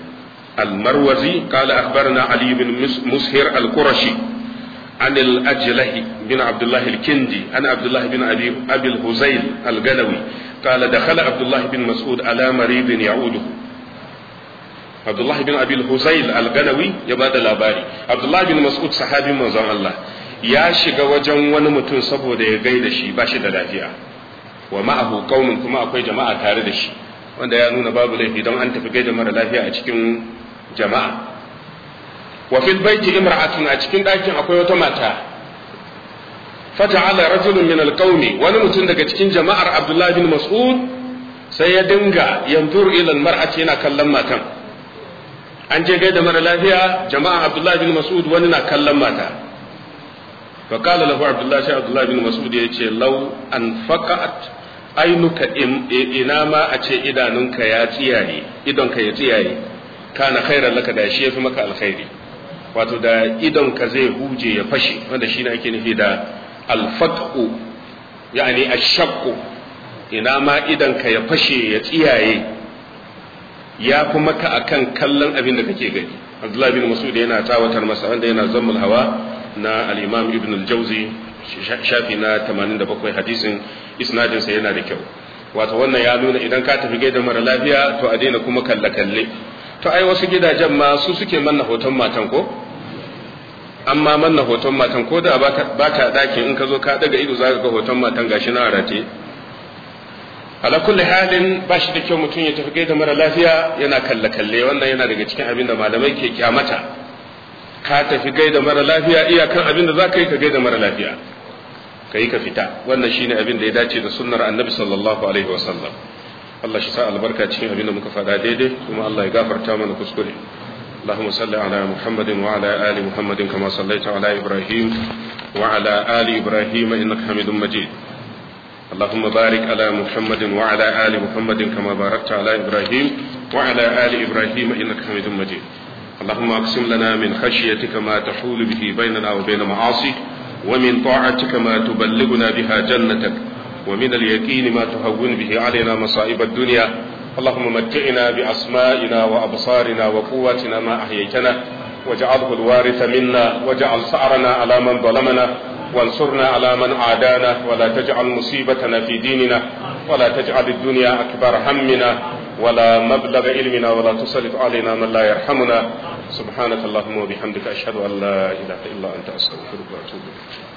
المروزي قال أخبرنا علي بن مسهر القرشي عن الأجله بن عبد الله الكندي عن عبد الله بن أبي, أبي الهزيل القلوي قال دخل عبد الله بن مسعود على مريض يعوده عبد الله بن أبي الهزيل القلوي يبادى الأباري عبد الله بن مسعود صحابي من الله ya shiga wajen wani mutum saboda ya gaida shi ba shi da lafiya wa ma'ahu qaumun kuma akwai jama'a tare da shi wanda ya nuna babu laifi don an tafi gaida mara lafiya a cikin jama'a wa fil baiti imra'atun a cikin ɗakin akwai wata mata fata'ala rajulun min alqawmi wani mutum daga cikin jama'ar Abdullah bin Mas'ud sai ya dinga yanzur ila almar'ati yana kallon matan an je gaida mara lafiya jama'a Abdullah bin Mas'ud wani na kallon mata fa qala lahu Abdullah sai Abdullah bin Mas'ud ya ce law an faqat ainuka ina ma a ce idanunka ya tsiyaye idonka ya tsiyaye kana khairan laka da shi yafi maka alkhairi wato da idonka zai huje ya fashe wanda shi ne ake nufi da alfaqu yani ashaqqu ina ma idonka ya fashe ya tsiyaye ya fi maka akan kallon abin da kake gani Abdullah bin Mas'ud yana tawatar masa wanda yana zammul hawa na al-Imam Ibn al-Jawzi shafi na 87 hadisin isnadinsa yana da kyau wato wannan ya nuna idan ka tafi gaida mara lafiya to a daina kuma kalle kalle to ai wasu gidajen ma su suke manna hoton matan ko amma manna hoton matan ko da baka dakin in ka zo ka daga ido zaka ga hoton matan gashi na arate ala kulli halin ba shi da kyau mutum ya tafi gaida mara lafiya yana kalle kalle wannan yana daga cikin abin da malamai ke kyamata ka tafi gaida mara lafiya iyakan abin da zaka yi ka gaida mara lafiya ka yi ka fita wannan shine abin da ya dace da sunnar annabi sallallahu alaihi wasallam Allah shi sa albarka cikin abin da muka faɗa daidai kuma Allah ya gafarta mana kuskure اللهم صل على محمد وعلى آل محمد كما صليت على إبراهيم وعلى آل إبراهيم إنك حميد مجيد اللهم بارك على محمد وعلى آل محمد كما باركت على إبراهيم وعلى آل إبراهيم إنك حميد مجيد اللهم أقسم لنا من خشيتك ما تحول به بيننا وبين معاصيك ومن طاعتك ما تبلغنا بها جنتك ومن اليقين ما تهون به علينا مصائب الدنيا اللهم متعنا بأسمائنا وأبصارنا وقواتنا ما أحييتنا واجعله الوارث منا واجعل ثأرنا على من ظلمنا وانصرنا على من عادانا ولا تجعل مصيبتنا في ديننا ولا تجعل الدنيا أكبر همنا ولا مبلغ علمنا ولا تسلط علينا من لا يرحمنا سبحانك اللهم وبحمدك أشهد أن لا إله إلا أنت أستغفرك وأتوب إليك